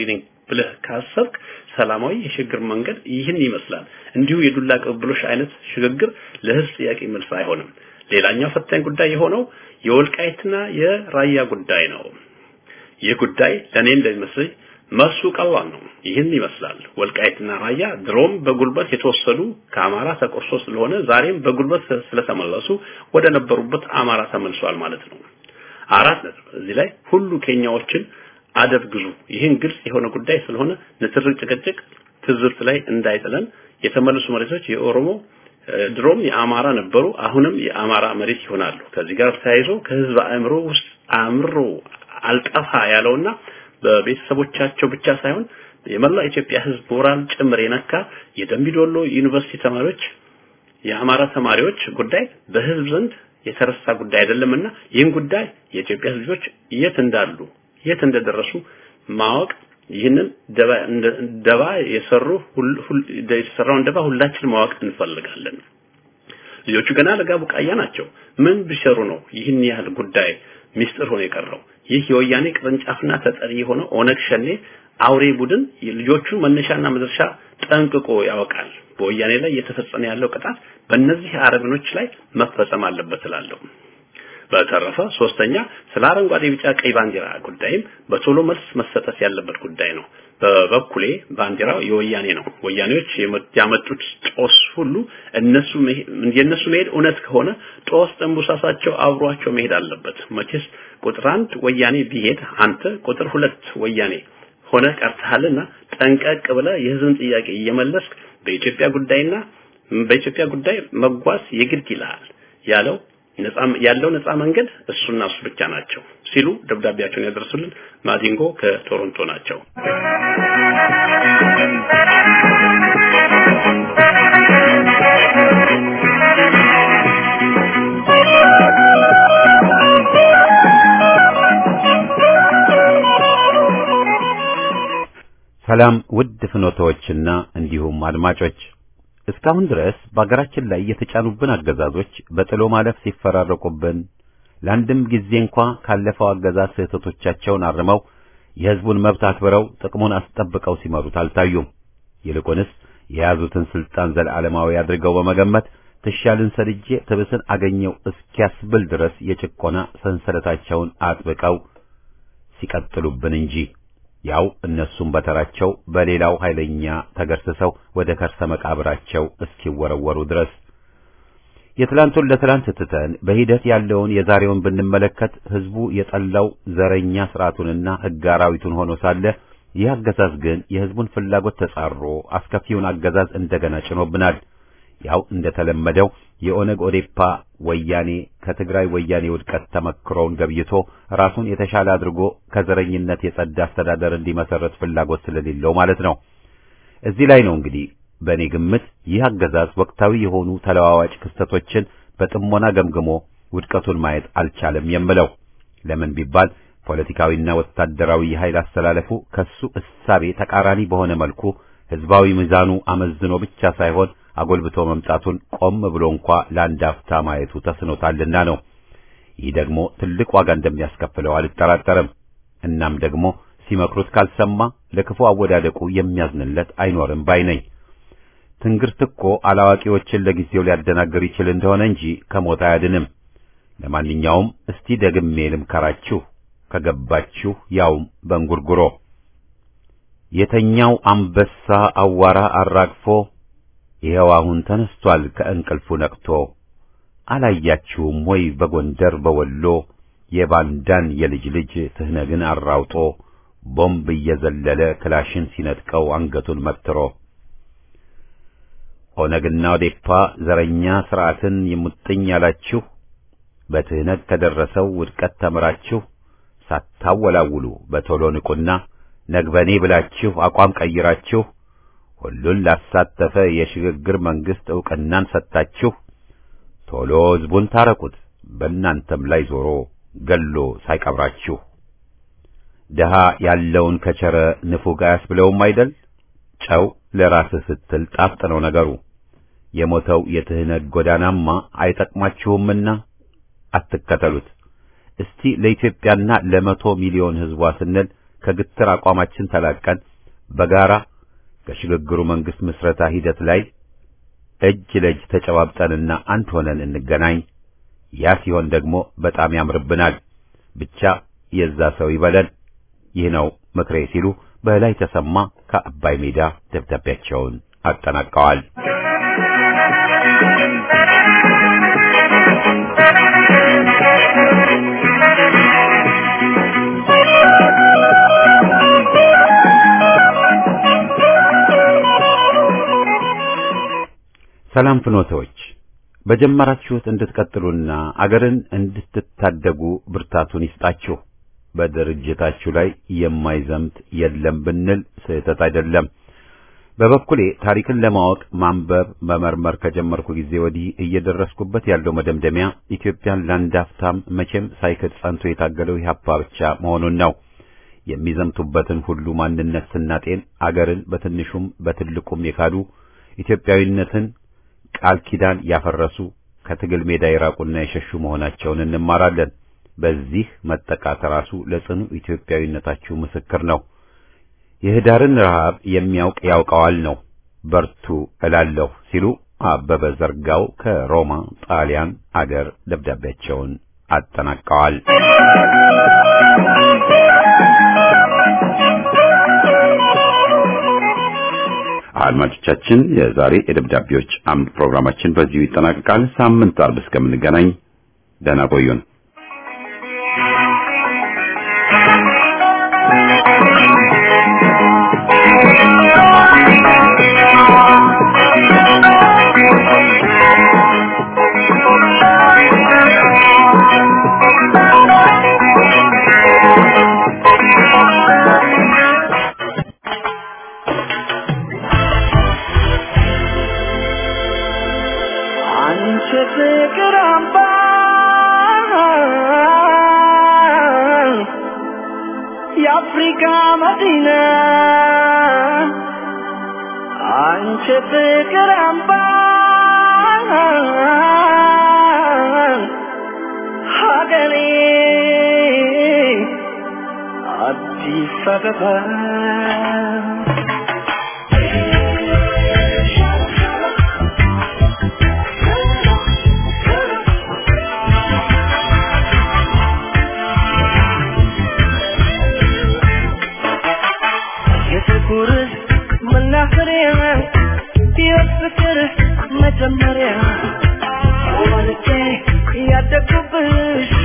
ብለህ ካሰብክ ሰላማዊ የሽግግር መንገድ ይህን ይመስላል። እንዲሁ የዱላ ቅብብሎሽ አይነት ሽግግር ለህዝብ ጥያቄ መልስ አይሆንም። ሌላኛው ፈታኝ ጉዳይ የሆነው የወልቃይትና የራያ ጉዳይ ነው። ይህ ጉዳይ ለኔ እንደሚመስለኝ መልሱ ቀላል ነው። ይህን ይመስላል። ወልቃይትና ራያ ድሮም በጉልበት የተወሰዱ ከአማራ ተቆርሶ ስለሆነ ዛሬም በጉልበት ስለተመለሱ ወደ ነበሩበት አማራ ተመልሷል ማለት ነው። አራት ነጥብ። እዚህ ላይ ሁሉ ኬኛዎችን አደብ ግዙ። ይህን ግልጽ የሆነ ጉዳይ ስለሆነ ንትርክ፣ ጭቅጭቅ፣ ትዝብት ላይ እንዳይጥለን የተመለሱ መሬቶች የኦሮሞ ድሮም የአማራ ነበሩ፣ አሁንም የአማራ መሬት ይሆናሉ። ከዚህ ጋር ተያይዞ ከህዝብ አእምሮ ውስጥ አእምሮ አልጠፋ ያለውና በቤተሰቦቻቸው ብቻ ሳይሆን የመላ ኢትዮጵያ ህዝብ ሞራል ጭምር የነካ የደምቢዶሎ ዩኒቨርሲቲ ተማሪዎች የአማራ ተማሪዎች ጉዳይ በህዝብ ዘንድ የተረሳ ጉዳይ አይደለምና ይህን ጉዳይ የኢትዮጵያ ህዝቦች የት እንዳሉ የት እንደደረሱ ማወቅ ይህንን ደባ ደባ የሰሩ የተሰራውን ደባ ሁላችን ማወቅ እንፈልጋለን። ልጆቹ ገና ለጋ ቡቃያ ናቸው። ምን ቢሰሩ ነው ይህን ያህል ጉዳይ ሚስጥር ሆኖ የቀረው? ይህ የወያኔ ቅርንጫፍና ተጠሪ የሆነ ኦነግ ሸኔ አውሬ ቡድን ልጆቹ መነሻና መድረሻ ጠንቅቆ ያወቃል። በወያኔ ላይ እየተፈጸመ ያለው ቅጣት በእነዚህ አረመኔዎች ላይ መፈጸም አለበት እላለሁ። በተረፈ ሶስተኛ ስለ አረንጓዴ ቢጫ ቀይ ባንዲራ ጉዳይም በቶሎ መልስ መሰጠት ያለበት ጉዳይ ነው። በበኩሌ ባንዲራው የወያኔ ነው። ወያኔዎች ያመጡት ጦስ ሁሉ እነሱ የነሱ መሄድ እውነት ከሆነ ጦስ ጠንቡሳሳቸው አብሯቸው መሄድ አለበት። መቼስ ቁጥር አንድ ወያኔ ቢሄድ አንተ ቁጥር ሁለት ወያኔ ሆነ ቀርተሃልና ጠንቀቅ ብለ የህዝብን ጥያቄ እየመለስክ በኢትዮጵያ ጉዳይና በኢትዮጵያ ጉዳይ መጓዝ የግድ ይላል ያለው ነፃ ያለው ነፃ መንገድ እሱና እሱ ብቻ ናቸው ሲሉ ደብዳቤያቸውን ያደርሱልን ማዲንጎ ከቶሮንቶ ናቸው። ሰላም ውድ ፍኖቶችና እንዲሁም አድማጮች እስካሁን ድረስ በአገራችን ላይ የተጫኑብን አገዛዞች በጥሎ ማለፍ ሲፈራረቁብን ለአንድም ጊዜ እንኳ ካለፈው አገዛዝ ስህተቶቻቸውን አርመው የሕዝቡን መብት አክብረው ጥቅሙን አስጠብቀው ሲመሩት አልታዩም። ይልቁንስ የያዙትን ስልጣን ዘለዓለማዊ አድርገው በመገመት ትሻልን ሰድጄ ትብስን አገኘው እስኪያስብል ድረስ የጭቆና ሰንሰለታቸውን አጥብቀው ሲቀጥሉብን እንጂ ያው እነሱም በተራቸው በሌላው ኃይለኛ ተገርስሰው ወደ ከርሰ መቃብራቸው እስኪወረወሩ ድረስ የትላንቱን ለትላንት ትተን በሂደት ያለውን የዛሬውን ብንመለከት ህዝቡ የጠላው ዘረኛ ስርዓቱንና ሕግ አራዊቱን ሆኖ ሳለ ይህ አገዛዝ ግን የህዝቡን ፍላጎት ተጻሮ አስከፊውን አገዛዝ እንደገና ጭኖብናል። ያው እንደተለመደው የኦነግ ኦዴፓ ወያኔ ከትግራይ ወያኔ ውድቀት ተመክሮውን ገብይቶ ራሱን የተሻለ አድርጎ ከዘረኝነት የጸዳ አስተዳደር እንዲመሰረት ፍላጎት ስለሌለው ማለት ነው። እዚህ ላይ ነው እንግዲህ በእኔ ግምት ይህ አገዛዝ ወቅታዊ የሆኑ ተለዋዋጭ ክስተቶችን በጥሞና ገምግሞ ውድቀቱን ማየት አልቻለም የምለው። ለምን ቢባል ፖለቲካዊና ወታደራዊ የኃይል አስተላለፉ ከሱ እሳቤ ተቃራኒ በሆነ መልኩ ህዝባዊ ሚዛኑ አመዝኖ ብቻ ሳይሆን አጎልብቶ መምጣቱን ቆም ብሎ እንኳ ለአንድ አፍታ ማየቱ ተስኖታልና ነው። ይህ ደግሞ ትልቅ ዋጋ እንደሚያስከፍለው አልጠራጠርም። እናም ደግሞ ሲመክሩት ካልሰማ ለክፉ አወዳደቁ የሚያዝንለት አይኖርም ባይ ነኝ። ትንግርት እኮ አላዋቂዎችን ለጊዜው ሊያደናግር ይችል እንደሆነ እንጂ ከሞት አያድንም። ለማንኛውም እስቲ ደግሜ ልምከራችሁ ከገባችሁ ያውም በእንጉርጉሮ የተኛው አንበሳ አዋራ አራግፎ ይኸው አሁን ተነስቷል ከእንቅልፉ ነቅቶ። አላያችሁም ወይ በጎንደር በወሎ የባንዳን የልጅ ልጅ ትህነግን አራውጦ ቦምብ እየዘለለ ክላሽን ሲነጥቀው አንገቱን መትሮ። ኦነግና ኦዴፓ ዘረኛ ስርዓትን የሙጥኝ ያላችሁ በትህነግ ከደረሰው ውድቀት ተምራችሁ ሳታወላውሉ በቶሎ ንቁና ነግበኔ ብላችሁ አቋም ቀይራችሁ ሁሉን ላሳተፈ የሽግግር መንግስት ዕውቅናን ሰጥታችሁ ቶሎ ሕዝቡን ታረቁት በእናንተም ላይ ዞሮ ገሎ ሳይቀብራችሁ። ድሃ ያለውን ከቸረ ንፉግ አያስብለውም አይደል? ጨው ለራስህ ስትል ጣፍጥ ነው ነገሩ። የሞተው የትህነግ ጎዳናማ አይጠቅማችሁምና አትከተሉት። እስቲ ለኢትዮጵያና ለመቶ ሚሊዮን ሕዝቧ ስንል ከግትር አቋማችን ተላቀን በጋራ ከሽግግሩ መንግስት ምስረታ ሂደት ላይ እጅ ለእጅ ተጨባብጠንና አንድ ሆነን እንገናኝ። ያ ሲሆን ደግሞ በጣም ያምርብናል። ብቻ የዛ ሰው ይበለን። ይህ ነው ምክሬ ሲሉ በላይ ተሰማ ከአባይ ሜዳ ደብዳቤያቸውን አጠናቀዋል። ሰላም ፍኖተዎች በጀመራችሁት እንድትቀጥሉና አገርን እንድትታደጉ ብርታቱን ይስጣችሁ። በድርጅታችሁ ላይ የማይዘምት የለም ብንል ስህተት አይደለም። በበኩሌ ታሪክን ለማወቅ ማንበብ፣ መመርመር ከጀመርኩ ጊዜ ወዲህ እየደረስኩበት ያለው መደምደሚያ ኢትዮጵያን ለአንድ አፍታም መቼም ሳይክድ ጸንቶ የታገለው ኢህአፓ ብቻ መሆኑን ነው። የሚዘምቱበትን ሁሉ ማንነት ስናጤን አገርን በትንሹም በትልቁም የካዱ ኢትዮጵያዊነትን ቃል ኪዳን ያፈረሱ ከትግል ሜዳ የራቁና የሸሹ መሆናቸውን እንማራለን። በዚህ መጠቃት ራሱ ለጽኑ ኢትዮጵያዊነታችሁ ምስክር ነው። የህዳርን ረሃብ የሚያውቅ ያውቀዋል ነው። በርቱ እላለሁ ሲሉ አበበ ዘርጋው ከሮማ ጣሊያን አገር ደብዳቤያቸውን አጠናቀዋል። አድማጮቻችን፣ የዛሬ የደብዳቤዎች አምድ ፕሮግራማችን በዚሁ ይጠናቀቃል። ሳምንት አርብ እስከምንገናኝ ደህና ቆዩን። አንቺ ፍቅር አምባ የአፍሪካ መዲና አንቺ ፍቅር አምባ ሀገሬ አዲስ አበባ የፍቅር መናኸሪያ የፍቅር መጀመሪያ ወልጄ ያደግኩብሽ